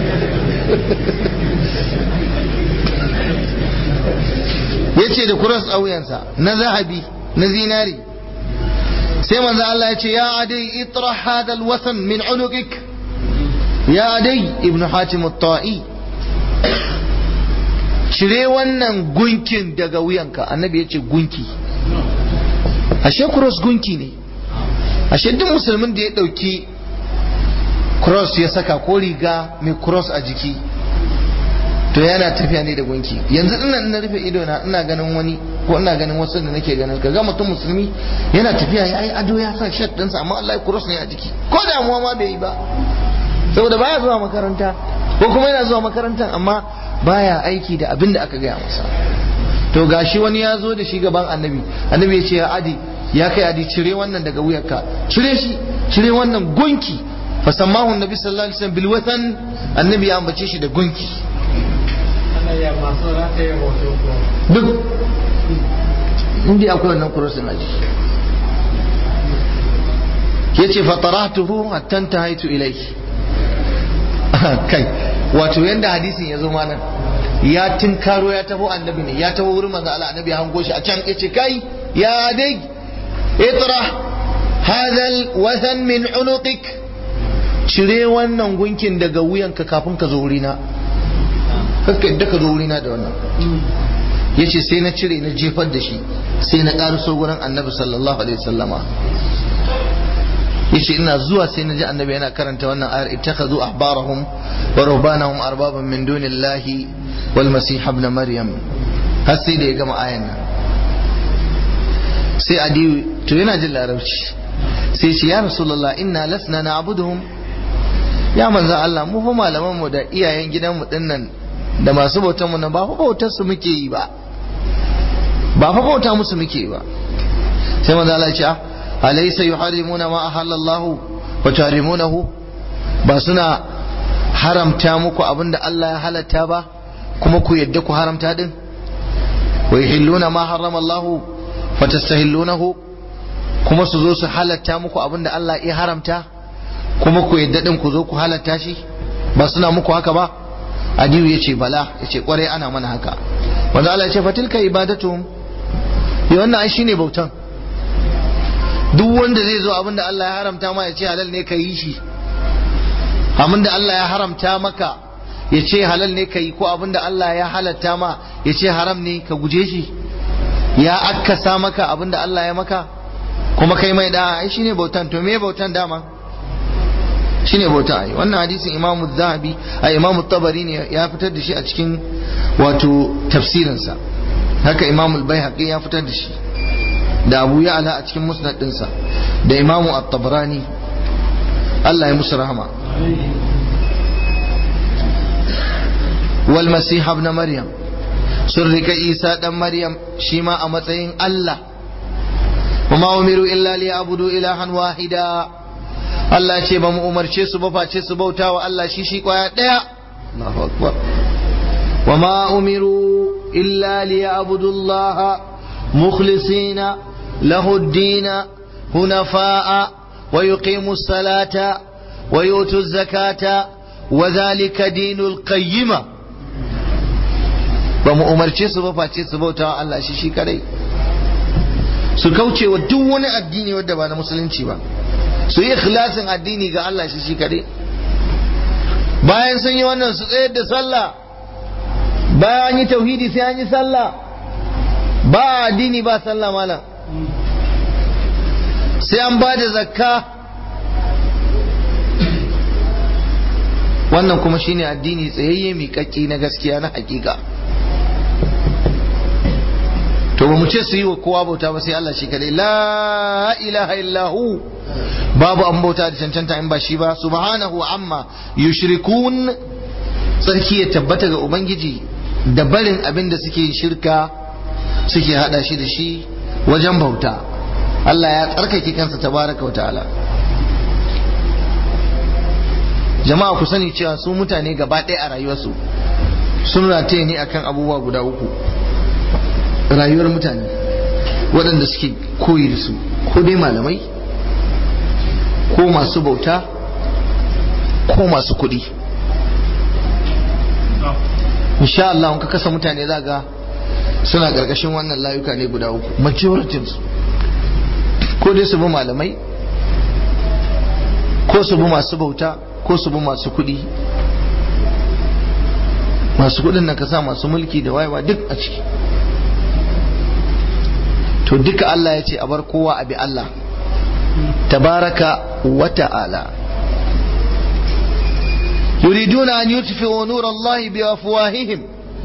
ya ce da kuras a wuyansa na zahabi na zinari sai manzo Allah ya ce ya adai itra hadal wasan min unukik ya adai ibnu hatim at-ta'i cire wannan gunkin daga wuyanka annabi ya ce gunki ashe cross gunki ne ashe duk musulmin da ya dauki cross ya saka ko riga mai cross a jiki to yana tafiya ne da gunki yanzu ina ina rufe ido na ina ganin wani ko ina ganin wasu da nake ganin kaga mutum musulmi yana tafiya ya yi ado ya sa shirt ɗinsa amma Allah ya cross ne a jiki ko damuwa ma bai yi ba saboda baya zuwa makaranta ko kuma yana zuwa makarantar amma baya aiki da abin da aka gaya masa to gashi wani ya zo da shi gaban annabi annabi ya ce ya adi ya kai adi cire wannan daga wuyarka cire shi cire wannan gunki fasammahu annabi sallallahu alaihi wasallam bil watan annabi ya ambace shi da gunki duk inda akwai wannan kurosin aji yace fataratuhu hatta tahaitu ilayhi kai wato yanda hadisin ya zo mana ya tinkaro ya taho annabi ne ya taho wurin manzo Allah annabi ya hango shi a can yace kai ya dai itra hadha alwathan min unuqik cire wannan gunkin daga wuyanka kafin ka zo wurina kakka yadda ka zo wurina da wannan yace sai na cire na jefar da shi sai na ƙaruso gurin annabi sallallahu alaihi wasallama yace ina zuwa sai na ji annabi yana karanta wannan ayar ittakhadhu ahbarahum wa ruhbanahum arbaban min dunillahi wal masih ibn maryam har sai da ya gama ayan nan sai adi to yana jin larabci sai ce ya rasulullah inna lasna na'buduhum ya manzo Allah mu fa malaman mu da iyayen gidan mu dinnan da masu bautan mu ba fa bautar su muke yi ba ba fa bauta musu muke yi ba sai manzo Allah ya ce alaysa yuharrimuna ma ahallallahu wa tuharimunahu ba suna haramta muku abinda Allah ya halatta ba kuma ku yadda ku haramta din wa yuhilluna ma harrama Allah fa tastahillunahu kuma su zo su halatta muku abinda Allah ya haramta kuma ku yadda din ku zo ku halatta shi ba suna muku haka ba Adiyu ya ce bala ya ce kwarai ana mana haka wanda Allah ya ce fatilka ibadatuhum ya wannan ai shine bautan duk wanda zai zo abinda Allah ya haramta ma ya ce halal ne ka yi shi abinda Allah ya haramta maka ya ce halal ne ka yi ko abinda Allah ya halatta ma ya ce haram ne ka guje shi ya akkasa maka abinda Allah ya maka kuma kai mai da ai shine bautan to me bautan dama shine bauta ai wannan hadisin Imam Zahabi a Imam Tabari ne ya fitar da shi a cikin wato tafsirinsa haka Imam Al-Baihaqi ya fitar da shi da Abu Ya'la a cikin musnad dinsa da Imam At-Tabarani Allah ya musu rahama wal Masih ibn Maryam sun rika Isa dan Maryam shi ma a matsayin Allah وما أمروا إلا ليعبدوا إلها واحدا Allah ce ba mu umarce su ba face su bauta wa Allah shi shi kwaya ɗaya Allahu akbar wa ma umiru illa liya'budu Allah mukhlisina lahu ad-din hunafa'a wa yuqimu as-salata wa yutu az-zakata wa dhalika dinul qayyima ba mu umarce su ba face su bauta wa Allah shi shi kadai su kauce wa duk wani addini wanda ba na musulunci ba su yi ikhlasin addini ga Allah shi shi kaɗai bayan sun yi wannan su tsayar da sallah bayan an yi tauhidi sai an yi sallah ba addini ba sallah malam sai an ba da zakka wannan kuma shine addini tsayayye miƙaƙƙi na gaskiya na hakika to ba mu ce su yi wa kowa bauta ba sai Allah shi kadai la ilaha illahu babu an bauta da cancanta in ba shi ba subhanahu amma yushrikun tsarki ya tabbata ga ubangiji da barin abin da suke shirka suke hada shi da shi wajen bauta Allah ya tsarkake kansa tabaraka wa ta'ala jama'a ku sani cewa su mutane gaba ɗaya a rayuwarsu sun rataye ne akan abubuwa guda uku rayuwar mutane waɗanda suke koyi da su ko dai malamai ko masu bauta ko masu kuɗi insha Allah ka kasa mutane za ga suna ƙarƙashin wannan layuka ne guda uku majoritin su ko dai su bi malamai ko su bi masu bauta ko su bi masu kuɗi masu kuɗin nan ka sa masu mulki da wayewa duk a ciki to duka Allah ya ce a bar kowa a bi Allah tabaraka wa ta'ala yuriduna an yutfi'u nur Allah bi afwahihim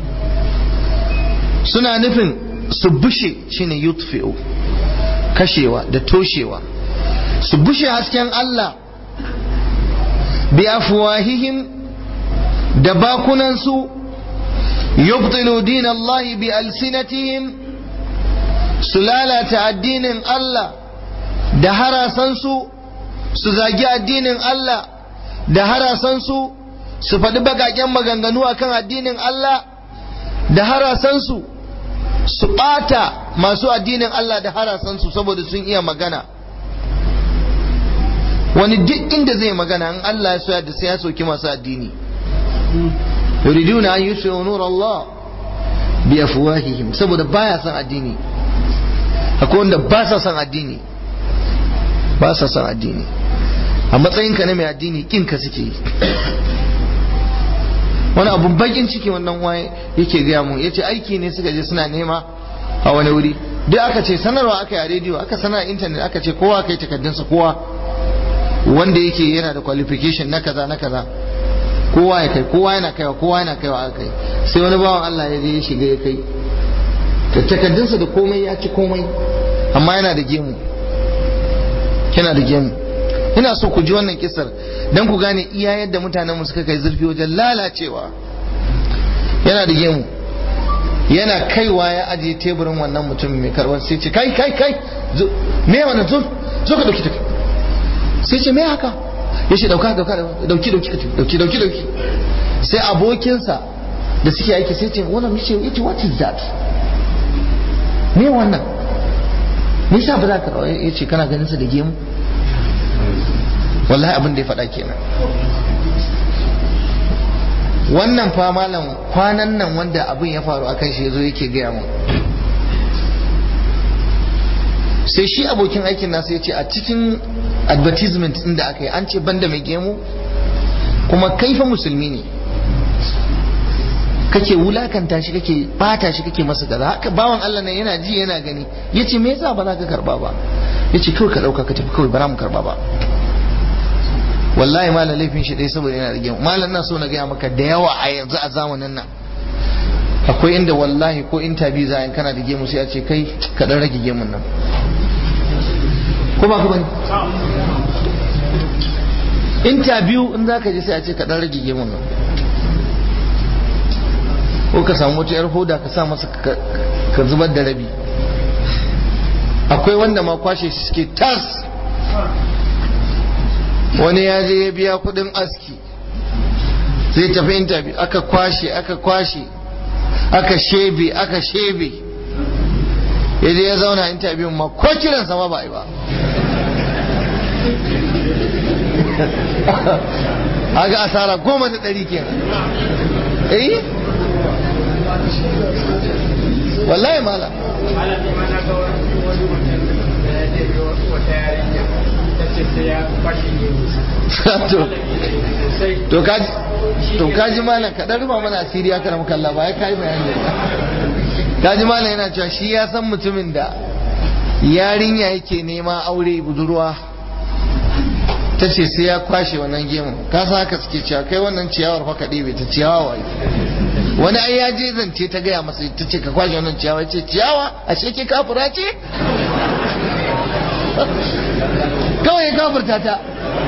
suna nufin su bushe shine yutfi'u kashewa da toshewa su bushe hasken Allah bi afwahihim da bakunansu yubtilu din Allah bi alsinatihim su lalata addinin Allah da harasansu su zagi addinin Allah da harasansu su faɗi bagaken maganganu akan addinin Allah da harasansu su ɓata masu addinin Allah da harasansu saboda sun iya magana wani duk inda zai magana in Allah ya soya da sai ya soki masu addini yuriduna an yusfi'u nur Allah bi afwahihim saboda baya son addini akwai wanda ba sa son addini ba sa son addini a matsayinka na mai addini kinka suke yi wani abun bakin ciki wannan waye yake gaya mu yace aiki ne suka je suna nema a wani wuri duk aka ce sanarwa aka yi a rediyo aka sanar a intanet aka ce kowa kai takardunsa kowa wanda yake yana da qualification na kaza na kaza kowa ya kai kowa yana kaiwa kowa yana kaiwa aka kai sai wani bawan Allah ya je ya shiga ya kai takardunsa da komai ya ci komai amma yana da gemu yana da gemu ina so ku ji wannan kisar don ku gane iya yadda mutanenmu suka kai zurfi wajen lalacewa yana da gemu yana kaiwa ya ajiye teburin wannan mutum mai karbar sai ce kai kai kai me wannan zo zo ka dauki take sai ce me haka ya ce dauka dauka dauki dauki dauki dauki dauki sai abokinsa da suke aiki sai ce wannan mice yace what is that me wannan me yasa ba za ka ya ce kana ganin sa da gemu wallahi abin da ya faɗa kenan wannan fa malam kwanan nan wanda abin ya faru akan shi yazo yake gaya mu sai shi abokin aikin nasa ya ce a cikin advertisement din da aka yi an ce banda mai gemu kuma kai fa musulmi ne kake wulakanta shi kake bata shi kake masa kaza haka bawan Allah nan yana ji yana gani yace me yasa ba za ka karba ba yace kawai ka dauka ka tafi kawai ba za mu karba ba wallahi malam laifin shi dai saboda yana da gemu malam na so na gaya maka da yawa a yanzu a zamanin nan akwai inda wallahi ko interview za a kana da gemu sai a ce kai ka dan rage gemun nan ko ba ku bane interview in za ka je sai a ce ka dan rage gemun nan ko ka samu wata yar hoda ka sa masa ka zubar da rabi akwai wanda ma kwashe shi suke tas wani ya je ya biya kudin aski zai tafi interview aka kwashe aka kwashe aka shebe aka shebe ya je ya zauna interview ma ko kiran sama ba yi ba aga asara goma da ɗari kenan eh wallahi mala to kaji to kaji malam ka dan ruba mana asiri aka ramu kalla ba ya kai bayani kaji malam yana cewa shi ya san mutumin da yarinya yake nema aure budurwa ta ce sai ya kwashe wannan gemu ka san haka suke cewa kai wannan ciyawar fa kaɗe bai ta ciyawa wai wani ai ya je zance ta gaya masa ta ce ka kwashe wannan ciyawa ce ciyawa ashe ke kafura ce kawai ya kafurta ta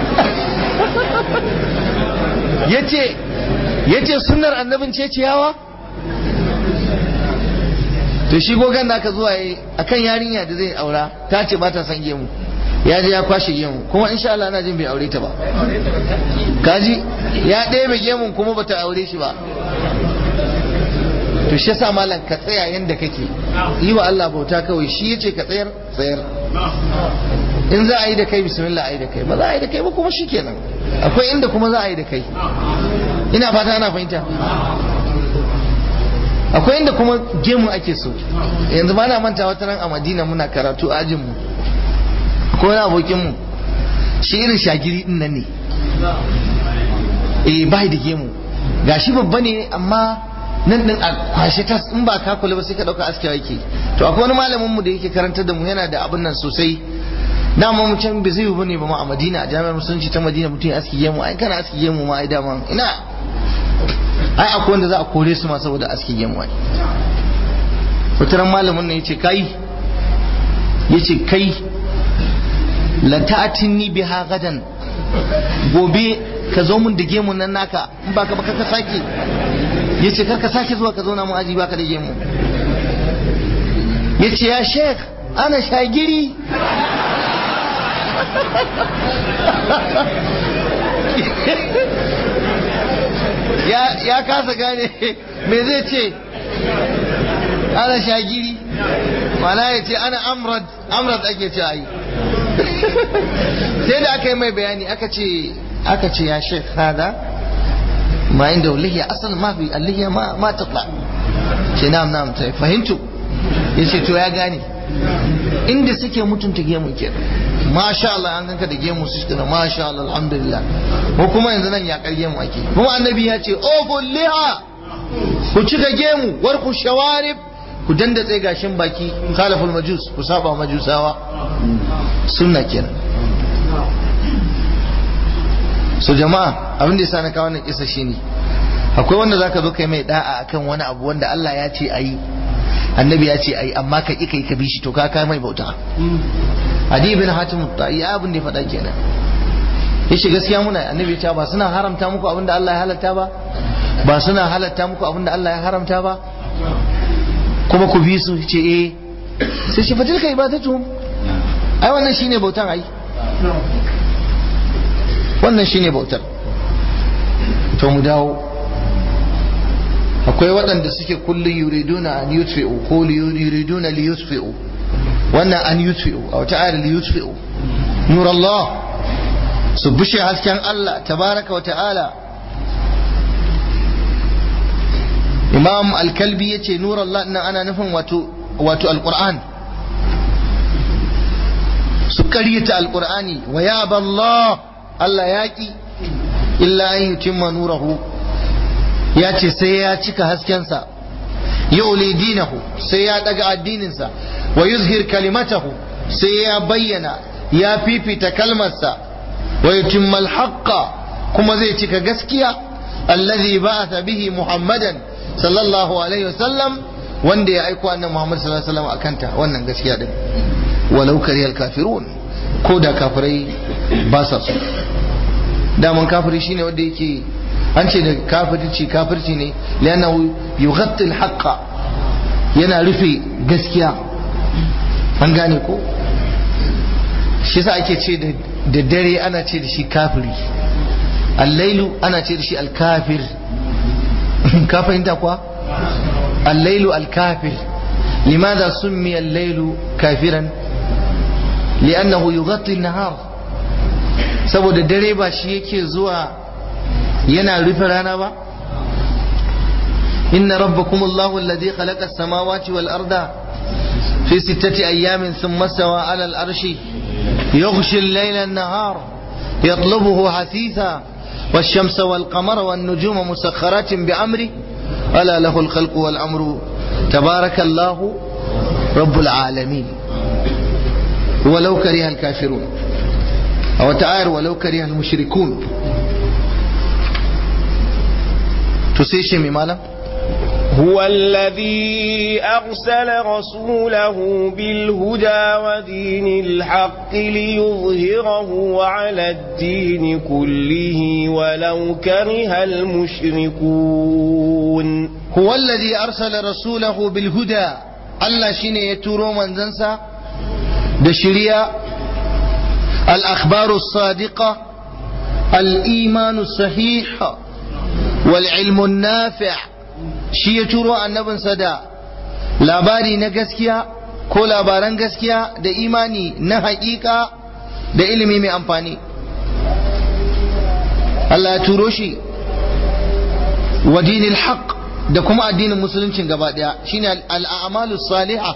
yace yace sunnar annabin ce ciyawa to shi gogan da aka zuwa yi akan yarinya da zai aura ta ce ba ta san gemu ya je ya kwashe gemu kuma insha Allah ana jin bai aure ta ba kaji ya ɗebe gemun kuma bata aure shi ba to shi yasa malam ka tsaya yanda kake yi wa Allah bauta kawai shi yace ka tsayar tsayar in za a yi da kai bismillah a yi da kai ba za a yi da kai ba kuma shikenan akwai inda kuma za a yi da kai ina fata ana fahimta akwai inda kuma gemu ake so yanzu ba na manta wata ran a madina muna karatu a ajinmu ko wani abokinmu shi irin shagiri din nan ne eh bai da gemu gashi babba ne amma nan din a kwashe tas in ba ka kula ba sai ka dauka askewa yake to akwai wani malamin mu da yake karantar da mu yana da abin nan sosai dama mu can bai zai yi bane ba ma a Madina a jami'ar musulunci ta Madina mutum ya aski gemu ai kana aski gemu ma ai dama ina ai akwai wanda za a kore su ma saboda aski gemu ai wataran malamin nan yace kai yace kai la ta'tinni biha gadan gobe ka zo mun da gemun nan naka in baka baka ka sake yace kar ka sake zuwa ka zauna mu aji baka da gemu yace ya sheikh ana shagiri ya kasa gane me zai ce ana shagiri mana ya ce ana amrad amrad ake ce ayi sai da aka yi mai bayani aka ce aka ce ya shek hada ma inda lihiya asal ma fi allihiya ma ma tatla ce nam nam ta fahimtu ya ce to ya gane inda suke mutunta gemu ke masha Allah an ganka da gemu su shi masha Allah alhamdulillah ko kuma yanzu nan yakar gemu ake kuma annabi ya ce o liha ku cika gemu war ku shawarib ku dandatse gashin baki khalaful majus ku saba majusawa sunna kenan so jama'a abin da yasa na kawo wannan kisa shine akwai wanda zaka zo kai mai da'a akan wani abu wanda Allah ya ce ayi annabi ya ce ayi amma ka kai ka bi shi to ka kai mai bauta adi bin hatim ta'i abin da ya faɗa kenan yace gaskiya muna annabi ya ce ba suna haramta muku abin da Allah ya halatta ba ba suna halatta muku abin da Allah ya haramta ba kuma ku bi su ce eh sai shi fatilka ibadatu ai wannan shine bautan ai wannan shine bautar to mu dawo akwai waɗanda suke kullum yuriduna an yutfi'u ko yuriduna li yutfi'u wannan an yutfi'u a wata ayar li yutfi'u nur Allah su bushe hasken Allah tabaraka wa ta'ala imam al-kalbi yace nur Allah nan ana nufin wato wato al-Qur'an su karyata al-Qur'ani wa ya Allah Allah yaki illa an yutimma nurahu ya ce sai ya cika haskensa ya uli dinahu sai ya daga addininsa wa yuzhir kalimatahu sai ya bayyana ya fifita kalmarsa wa yutimmal haqqa kuma zai cika gaskiya allazi ba'atha bihi muhammadan sallallahu alaihi wasallam wanda ya aiko annabi muhammad sallallahu alaihi wasallam akanta wannan gaskiya din walau kariyal kafirun ko da kafirai ba sa so daman kafiri shine wanda yake an ce da kafirci kafirci ne lianahu yughatti al yana rufe gaskiya an gane ko shi sa ake ce da dare ana ce da shi kafiri allailu ana ce da shi alkafir ka fahimta kuwa allailu alkafir limadha summi allailu kafiran li'annahu yughatti an-nahar saboda dare ba shi yake zuwa yana rufe rana ba inna rabbakum allahu alladhi khalaqa as-samawati wal arda fi sittati ayamin thumma stawa 'ala al-arshi yughshi al-layla an-nahar yatlubuhu hasitha والشمس والقمر والنجوم مسخرات بأمره ألا له الخلق والأمر تبارك الله رب العالمين ولو كره الكافرون أو تعالى ولو كره المشركون to sai shi mai malam هو الذي أرسل رسوله بالهدى ودين الحق ليظهره على الدين كله ولو كره المشركون هو الذي أرسل رسوله بالهدى الله شيني يتورو من زنسا دشريا الأخبار الصادقة الإيمان الصحيح والعلم النافع shi ya turo annabinsa da labari na gaskiya ko labaran gaskiya da imani na haƙiƙa da ilimi mai amfani Allah ya turo shi wa dinil haq da kuma addinin musuluncin gaba ɗaya shine al'amalu salihah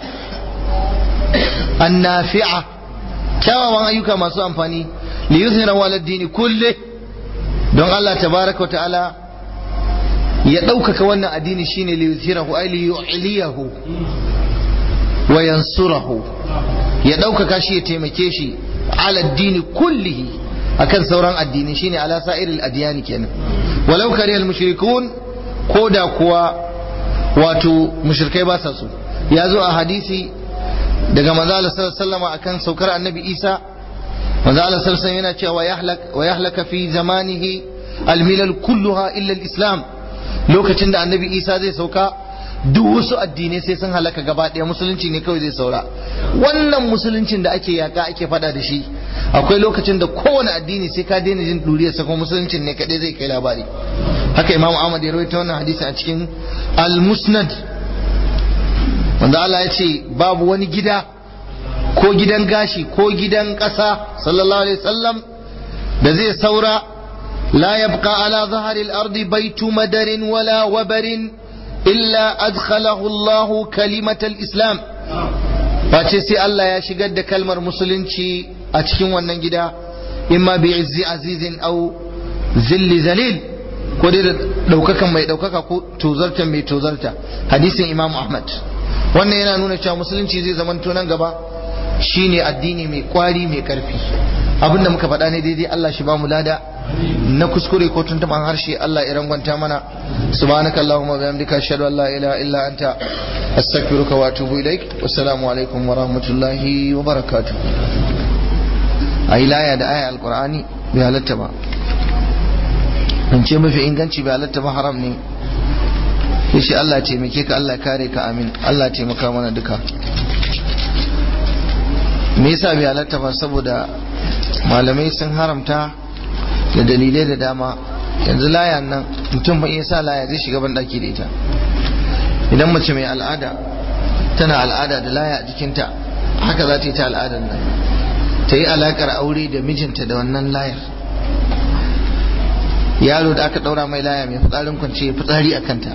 annafi'a kyawawan ayyuka masu amfani li yuzhira wal dini kulle don Allah tabaraka wa ta'ala ya ɗaukaka wannan addini shine li yuzhirahu ay li yu'liyahu wa yansurahu ya ɗaukaka shi ya taimake shi ala addini kullihi akan sauran addini shine ala sa'iril adyani kenan walau karihal mushrikun ko da kuwa wato mushrikai ba sa so ya zo a hadisi daga manzo Allah sallallahu alaihi akan saukar annabi Isa manzo Allah sallallahu alaihi yana cewa wa yahlaka fi zamanihi almilal kulluha illa alislam lokacin da annabi Isa zai sauka duk wasu addinai sai sun halaka gaba ɗaya musulunci ne kawai zai saura wannan musuluncin da ake yaka ake fada da shi akwai lokacin da kowane addini sai ka daina jin duriyar sa kuma musuluncin ne kadai zai kai labari haka imamu Ahmad ya rawaita wannan hadisi a cikin al-musnad wanda Allah ya ce babu wani gida ko gidan gashi ko gidan ƙasa sallallahu alaihi wasallam da zai saura la yabqa ala zahari al-ardi baitu madarin wala wabarin illa adkhalahu Allah kalimatal islam face sai Allah ya shigar da kalmar musulunci a cikin wannan gida imma bi izzi azizin au zilli zalil ko dai da daukakan mai daukaka ko tozarta mai tozarta hadisin Imam Ahmad wannan yana nuna cewa musulunci zai zamanto nan gaba shine addini mai kwari mai karfi abinda muka faɗa ne daidai Allah shi ba mu lada na kuskure ko tuntuban harshe Allah ya rangwanta mana subhanaka allahumma bihamdika ashhadu an la ilaha illa anta astaghfiruka wa atubu ilaik wassalamu alaikum wa rahmatullahi wa barakatuh ayi laya da aya alqur'ani bai halatta ba in ce mafi inganci bai halatta ba haram ne shi Allah taimake ka Allah kare ka amin Allah taimaka mana duka me yasa bai halatta ba saboda malamai sun haramta da dalilai da dama yanzu laya nan mutum ba iya sa laya zai shiga banɗaki da ita idan mace mai al'ada tana al'ada da laya a jikinta haka za ta yi ta al'adar nan ta yi alakar aure da mijinta da wannan layar yaro da aka ɗaura mai laya mai fitsarin kwance fitsari a kanta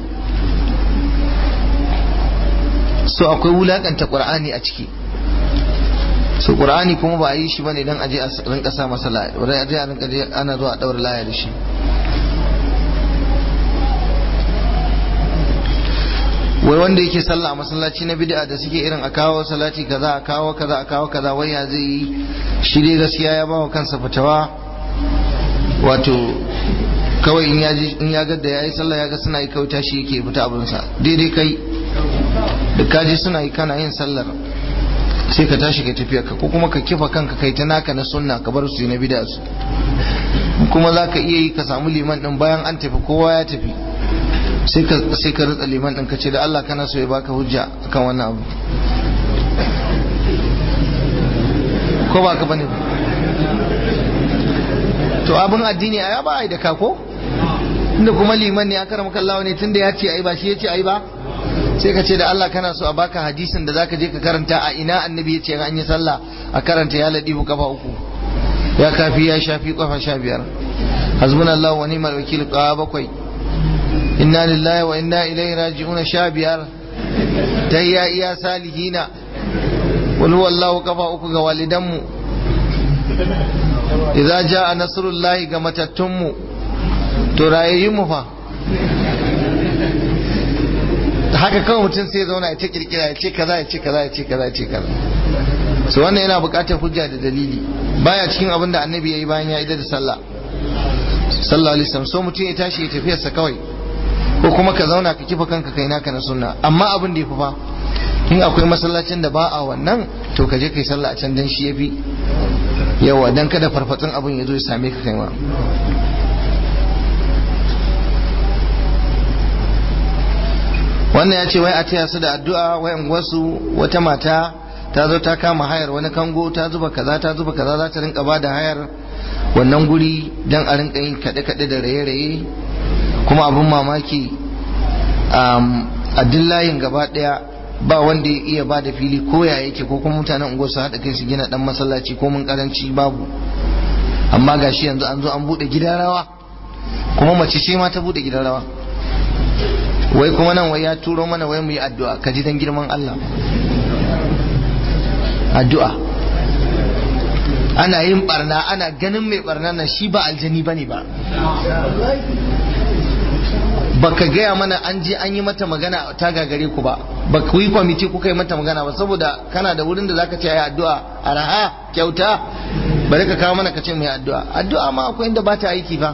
so akwai wulakanta ƙur'ani a ciki so qur'ani kuma ba a yi shi bane dan aje a rinka sa masa laya wani aje a rinka ana zuwa daura laya da shi wai wanda yake sallah a masallaci na bid'a da suke irin a kawo salati kaza a kawo kaza a kawo kaza wai ya zai yi shi dai gaskiya ya bawa kansa fitawa wato kawai in ya in ya ga da yayi sallah ya ga suna yi kawai tashi yake fita abinsa daidai kai da kaji suna yi kana yin sallar sai ka tashi ka tafiya ka ko kuma ka kifa kanka kai ta naka na sunna ka bar su na bid'a su kuma za ka iya yi ka samu liman din bayan an tafi kowa ya tafi sai ka sai ka rutsa liman din ka ce da Allah kana so ya baka hujja akan wannan abu ko ba ka bane to abin addini a ya ba ai da ka ko inda kuma liman ne aka ramaka Allah ne tunda ya ce ai ba shi ya ce ai ba sai ka ce da Allah kana so a baka hadisin da zaka je ka karanta a ina annabi ya ce an yi sallah a karanta ya ladifu kafa uku ya kafi ya shafi kafa sha biyar hasbunallahu wa ni'mal wakil kawa bakwai inna lillahi wa inna ilaihi raji'un sha biyar tayya iya salihina wal huwallahu kafa uku ga walidanmu idza jaa nasrullahi ga matattunmu to rayayyun mu fa haka kawai mutum sai zauna ya ta kirkira ya ce kaza ya ce kaza ya ce kaza ya ce kaza so wannan yana buƙatar hujja da dalili baya cikin abin da annabi yayi bayan ya idar da sallah sallallahu alaihi wasallam so mutum ya tashi ya tafiyarsa kawai ko kuma ka zauna ka kifa kanka kai naka na sunna amma abin da ya fi fa in akwai masallacin da ba a wannan to ka je kai sallah a can dan shi yafi yawa dan kada farfatsun abin ya zo ya same ka kai ma wannan ya ce wai a taya su da addu'a wayan wasu wata mata ta zo ta kama hayar wani kango ta zuba kaza ta zuba kaza za ta rinka ba da hayar wannan guri dan a rinka yin kaɗe-kaɗe da raye-raye kuma abin mamaki a dillayin gaba ɗaya ba wanda ya iya ba da fili ko ya yake ko kuma mutanen unguwar su haɗa kai su gina ɗan masallaci ko mun karanci babu amma gashi yanzu an zo an buɗe gidan rawa kuma mace ce ma ta buɗe gidan rawa wai kuma nan wai ya turo mana wai mu yi addu'a ka ji dan girman Allah addu'a ana yin barna ana ganin mai barna nan shi ba aljani bane ba baka gaya mana an je an yi mata magana ta gagare ku ba ba ku yi kwamiti kuka yi mata magana ba saboda kana da wurin da zaka ce ayi addu'a araha kyauta bari ka kawo mana ka ce mu yi addu'a addu'a ma akwai inda ba ta aiki fa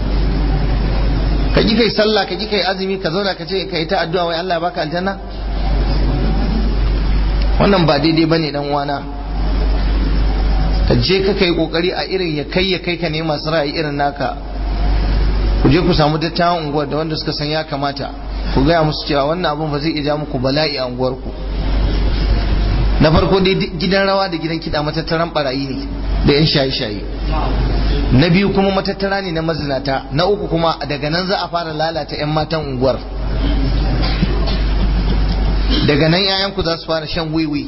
ka ji kai sallah ka ji kai azumi ka zauna ka ce ka yi ta addu'a wai Allah ya baka aljanna wannan ba daidai bane dan uwana ka je ka kai kokari a irin ya kai ya kai ka ne masu ra'ayi irin naka ku je ku samu dattawan unguwar da wanda suka san ya kamata ku gaya musu cewa wannan abun ba zai iya ja muku bala'i a unguwar ku na farko dai gidan rawa da gidan kiɗa matattaran barayi ne da yan shaye-shaye na biyu kuma matattara ne na mazinata na uku kuma daga nan za a fara lalata 'yan matan unguwar daga nan 'ya'yanku za su fara shan wiwi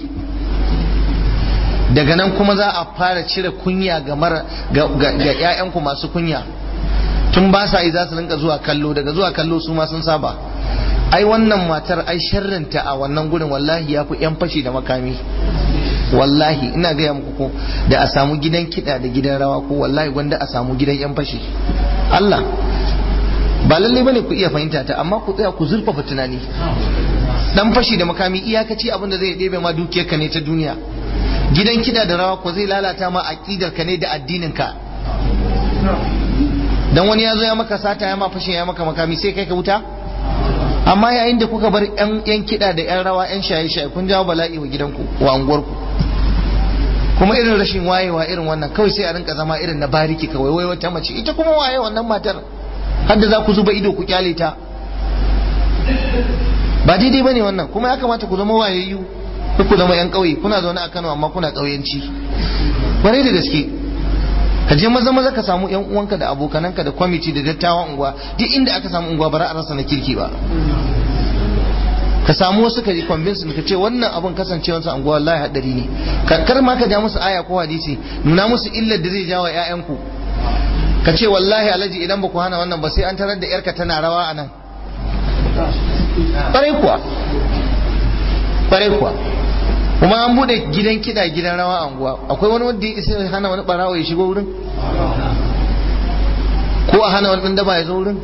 daga nan kuma za a fara cire kunya ga 'ya'yanku masu kunya tun ba sa yi za su rinka zuwa kallo daga zuwa kallo su ma sun saba ai wannan matar ai sharrinta a wannan gurin wallahi ya fi 'yan fashi da makami wallahi ina gaya muku ko da a samu gidan kiɗa da gidan rawa ko wallahi gwanda a samu gidan 'yan fashi Allah ba lalle bane ku iya fahimta ta amma ku tsaya ku zurfafa tunani dan fashi da makami iyakaci abin da zai ɗebe ma dukiyarka ne ta duniya gidan kiɗa da rawa ko zai lalata ma aqidar ka ne da addinin ka dan wani ya zo ya maka sata ya ma fashin ya maka makami sai kai ka wuta amma yayin da kuka bar yan kiɗa da yan rawa yan shaye-shaye kun jawo bala'i wa gidanku wa unguwarku kuma irin rashin wayewa irin wannan kawai sai a rinka zama irin na bariki kawai wai wata mace ita kuma waye wannan matar har da za ku zuba ido ku kyale ta ba daidai bane wannan kuma ya kamata ku zama wayayyu ku zama yan ƙauye kuna zaune a Kano amma kuna ƙauyenci kwarai da gaske ka je maza maza ka samu yan uwanka da abokananka da kwamiti da dattawan unguwa duk inda aka samu unguwa bara a rasa na kirki ba ka samu wasu ka yi convince ka ce wannan abun kasancewar sa unguwa wallahi hadari ne kar ma ka ja musu aya ko hadisi nuna musu illar da zai jawo ƴaƴanku ka ce wallahi alaji idan ba ku hana wannan ba sai an tarar da yarka tana rawa a nan ƙwarai kuwa ƙwarai kuwa kuma an bude gidan kiɗa gidan rawa a unguwa akwai wani wanda ya isa hana wani barawa ya shigo wurin ko a hana wani ɗan daba ya zo wurin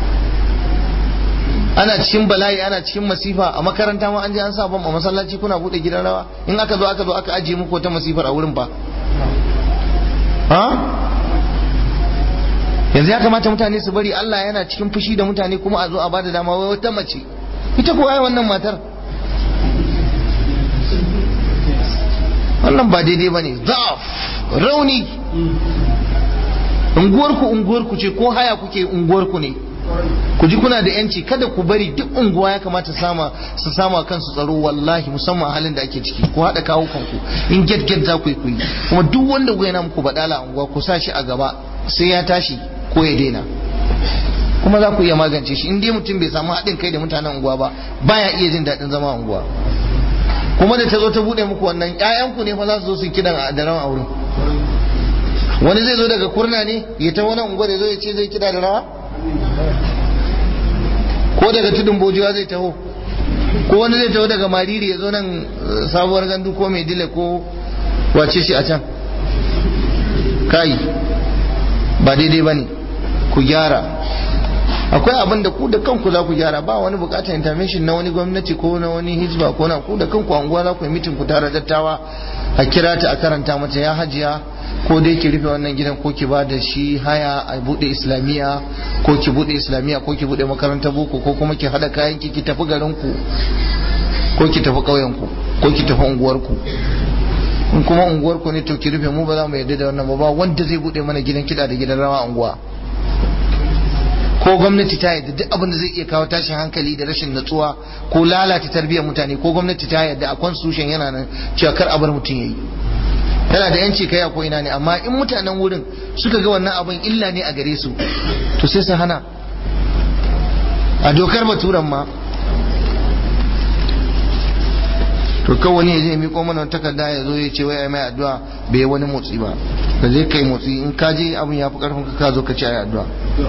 ana cikin bala'i ana cikin masifa a makaranta ma an je an sa bam a masallaci kuna bude gidan rawa in aka zo aka zo aka ajiye muku wata masifar a wurin ba ha yanzu ya kamata mutane su bari Allah yana cikin fushi da mutane kuma a zo a bada dama wai wata mace ita ko ai wannan matar wannan ba daidai bane zaf rauni unguwarku unguwarku ce ko haya kuke unguwarku ne ku ji kuna da yanci kada ku bari duk unguwa ya kamata sama su sama kansu tsaro wallahi musamman a halin da ake ciki ku haɗa kawo kanku in get get za ku yi kuyi kuma duk wanda ku yana muku badala a unguwa ku sa shi a gaba sai ya tashi ko ya daina kuma za ku iya magance shi in dai mutum bai samu haɗin kai da mutanen unguwa ba baya iya jin daɗin zama a unguwa kuma da ta zo ta buɗe muku wannan ƴaƴanku ne fa za su zo su kidan a daren auren wani zai zo daga kurna ne ya ta wani unguwa da zo ya ce zai kida da rawa ko daga tudun bojuwa zai taho ko wani zai taho daga mariri ya zo nan sabuwar gandu ko mai dile ko wace shi a can kai ba daidai ba ne ku gyara akwai abin da ku da kanku za ku gyara ba wani bukatar intervention na wani gwamnati ko na wani hizba ko na ku da kanku anguwa za ku yi mitin ku tare dattawa a kira ta a karanta mata ya hajiya ko dai ki rufe wannan gidan ko ki ba da shi haya a bude islamiyya ko ki bude islamiyya ko ki bude makarantar boko ko kuma ki hada kayan ki ki tafi garin ku ko ki tafi ƙauyen ku ko ki tafi unguwar ku in kuma unguwar ku ne to ki rufe mu ba za mu yarda da wannan ba ba wanda zai bude mana gidan kiɗa da gidan rawa unguwa ko gwamnati ta yadda duk abin da zai iya kawo tashin hankali da rashin natsuwa ko lalata tarbiyyar mutane ko gwamnati ta yadda a constitution yana nan cewa kar a bar mutum yayi yana da yanci kai ko ina ne amma in mutanen wurin suka ga wannan abin illa ne a gare su to sai su hana a dokar baturan ma to kawai wani ya je miko mana takarda ya zo ya ce wai ai mai addu'a bai wani motsi ba da zai kai motsi in ka je abin ya fi karfin ka zo ka ce ai addu'a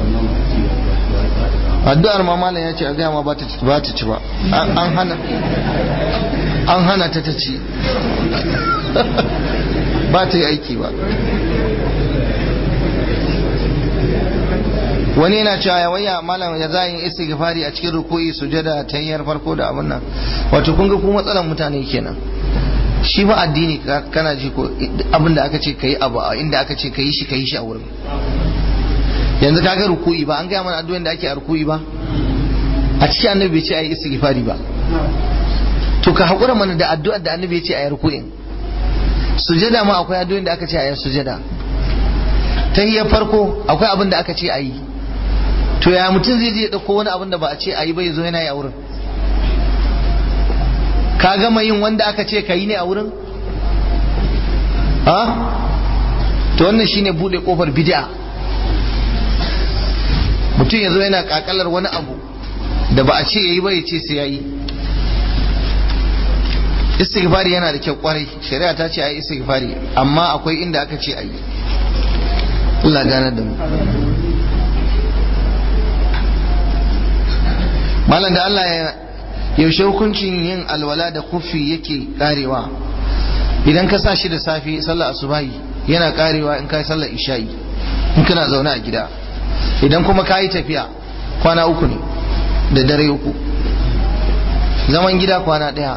addu'ar ma malam ya ce a gaya ma ba ta ci ba ta ci ba an hana an hana ta ta ci ba ta yi aiki ba wani yana cewa ya waya malam ya za yin istighfari a cikin ruku'i sujada ta hanyar farko da abin nan wato kun ga ku matsalan mutane kenan shi ba addini kana ji ko abin da aka ce kai abu a inda aka ce kai shi kai shi a wurin yanzu kaga ruku'i ba an gaya mana addu'o'in da ake a ruku'i ba a cikin annabi bai ce ayi istighfari ba to ka hakura mana da addu'ar da annabi ya ce ayi ruku'in sujada ma akwai addu'o'in da aka ce ayi sujada tahiyar farko akwai abin da aka ce ayi to ya mutum zai je dauko wani abin da ba a ce ayi ba ya zo yana yi a wurin ka gama yin wanda aka ce ka yi ne a wurin ha to wannan shine bude kofar bid'a mutum ya zo yana kakalar wani abu da ba a ce yayi ba ya ce sai yayi istighfari yana da kyau kwarai shari'a ta ce ayi istighfari amma akwai inda aka ce ayi Allah gane da mu malam da Allah ya yaushe hukuncin yin alwala da kufi yake karewa idan ka sa shi da safe sallar asubahi yana karewa in kai sallar isha'i in kana zaune a gida idan kuma ka yi tafiya kwana uku ne da dare uku zaman gida kwana ɗaya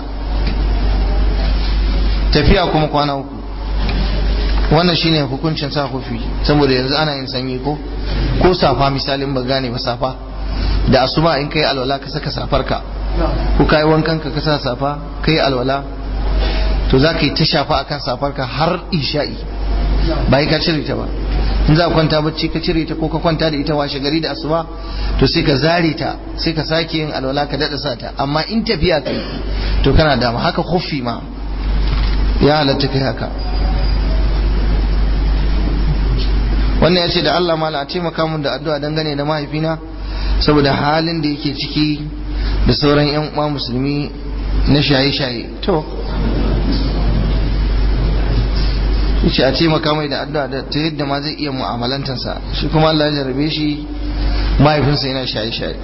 tafiya kuma kwana uku wannan shine hukuncin sa kufi saboda yanzu ana yin sanyi ko ko safa misalin ba gane ba safa da asuba in kai alwala ka saka safarka ko kai wankan ka sa safa kai alwala to za ka yi ta shafa akan safarka har isha'i ba ka cire ta ba in za ka kwanta bacci ka cire ta ko ka kwanta da ita washe gari da asuba to sai ka zare ta sai ka sake yin alwala ka dada sa ta amma in tafiya kai to kana dama haka khuffi ma ya halatta kai haka wannan ya ce da Allah mala a taimaka mun da addu'a dangane da mahaifina saboda halin da yake ciki da sauran yan uwa musulmi na shaye-shaye to yace a taimaka mai da addu'a da ta yadda ma zai iya mu'amalantarsa shi kuma Allah ya jarabe shi mahaifinsa yana shaye-shaye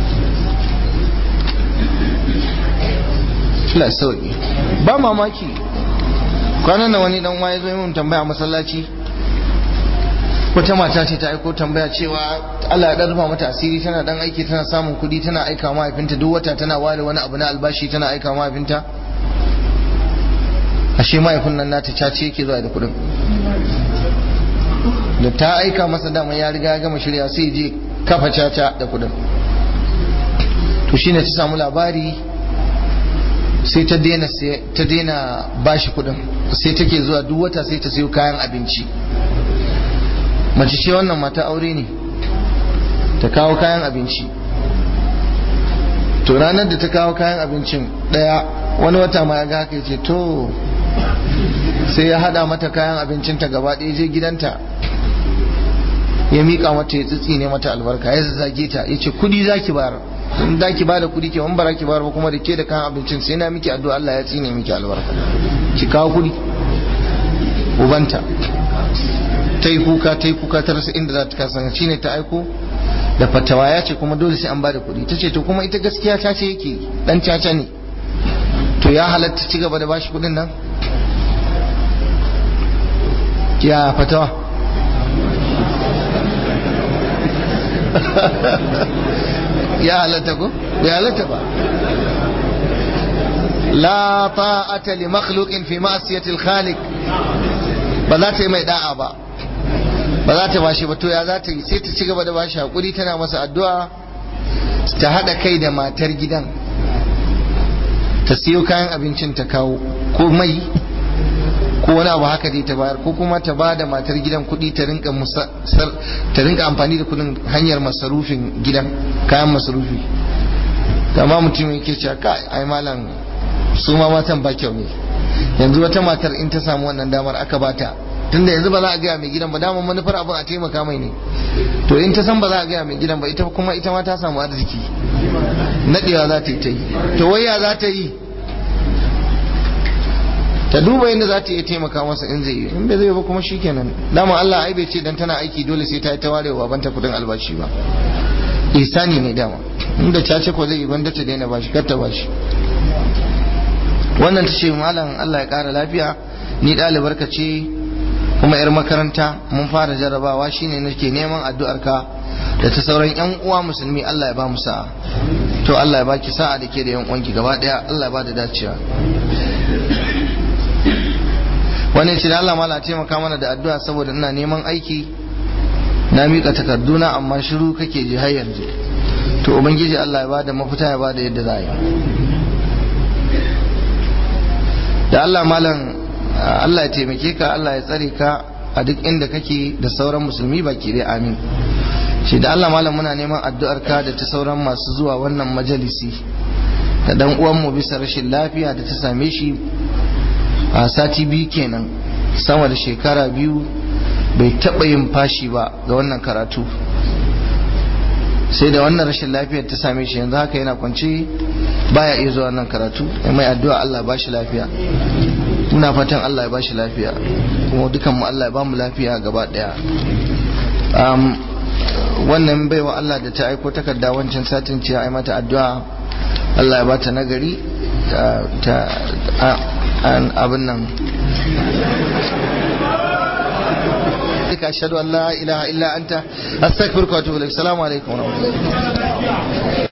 Allah sauki ba mamaki kwanan nan wani dan waye zo yi mun tambaya masallaci wata mata ce ta aiko tambaya cewa Allah ya rufa mata asiri tana dan aiki tana samun kuɗi tana aika mahaifinta duk wata tana ware wani abu na albashi tana aika mahaifinta ashe mahaifin nan nata cace yake zuwa da kuɗin da ta aika masa dama ya riga ya gama shirya sai je kafa caca da kuɗin to shine ta samu labari sai ta daina ta daina bashi kuɗin sai take zuwa duk wata sai ta sayo kayan abinci mace ce wannan mata aure ne ta kawo kayan abinci to ranar da ta kawo kayan abincin daya wani wata ma ya ga haka ce to sai ya hada mata kayan abincinta gaba ɗaya je gidanta ya miƙa mata ya tsitsi ne mata albarka ya zage ta ya ce kudi za ki bayar in da ki bada kudi ke wani bara ki bayar ba kuma da ke da kayan abincin sai na miki addu'a Allah ya tsine miki albarka ki kawo kudi ubanta ta yi kuka ta yi kuka ta rasa inda za ta kasa shi ne ta aiko da fatawa ya ce kuma dole sai an bada kuɗi ta ce to kuma ita gaskiya ta ce yake dan caca ne to ya halatta ci gaba da bashi kuɗin nan ya fatawa ya halatta ko ya halatta ba la ta'ata li makhluqin fi ma'siyati al-khaliq ba za ta yi mai da'a ba ba za ta bashi ba to ya za ta yi sai ta ci gaba da bashi hakuri tana masa addu'a ta hada kai da matar gidan ta siyo kayan abincin ta kawo ko mai ko wani abu haka dai ta bayar ko kuma ta ba da matar gidan kuɗi ta rinka ta rinka amfani da kuɗin hanyar masarufin gidan kayan masarufi amma mutum yake cewa kai ai malam su ma matan ba kyau ne yanzu wata matar in ta samu wannan damar aka bata tunda yanzu ba za a gaya mai gidan ba damar manufar abin a taimaka mai ne to in ta san ba za a gaya mai gidan ba ita kuma ita ma ta samu arziki nadewa za ta yi ta yi to waya za ta yi ta duba yadda za ta iya taimaka masa in zai yi in bai zai ba kuma shikenan dama Allah ai bai ce dan tana aiki dole sai ta yi ta ware wa banta kudin albashi ba ihsani ne dama inda cace ko zai yi banda ta daina bashi kar ta bashi wannan ta ce malam Allah ya kara lafiya ni ɗalibar ka ce kuma yar makaranta mun fara jarrabawa shine nake neman addu'ar ka da ta sauran yan uwa musulmi Allah ya ba mu sa'a to Allah ya baki sa'a da ke da yan uwanki gaba daya Allah ya ba da dacewa wani ce da Allah mala taimaka mana da addu'a saboda ina neman aiki na miƙa takarduna amma shiru kake ji har yanzu to ubangiji Allah ya bada mafita ya bada yadda za a yi da Allah malam Allah ya taimake ka Allah ya tsare ka a duk inda kake da sauran musulmi baki dai amin shi da Allah malam muna neman addu'ar ka da ta sauran masu zuwa wannan majalisi da dan uwanmu bisa rashin lafiya da ta same shi a sati biyu kenan sama da shekara biyu bai taɓa yin fashi ba ga wannan karatu sai da wannan rashin lafiyar ta same shi yanzu haka yana kwance baya iya zuwa wannan karatu mai addu'a Allah ba shi lafiya muna fatan Allah ya ba shi lafiya kuma dukan mu Allah ya ba mu lafiya gaba daya wannan baiwa Allah da ta aiko takarda wancan satin ce ai mata addu'a Allah ya bata nagari ta abin nan ashhadu an la ilaha illa anta astaghfiruka wa atubu ilaik assalamu alaikum wa rahmatullahi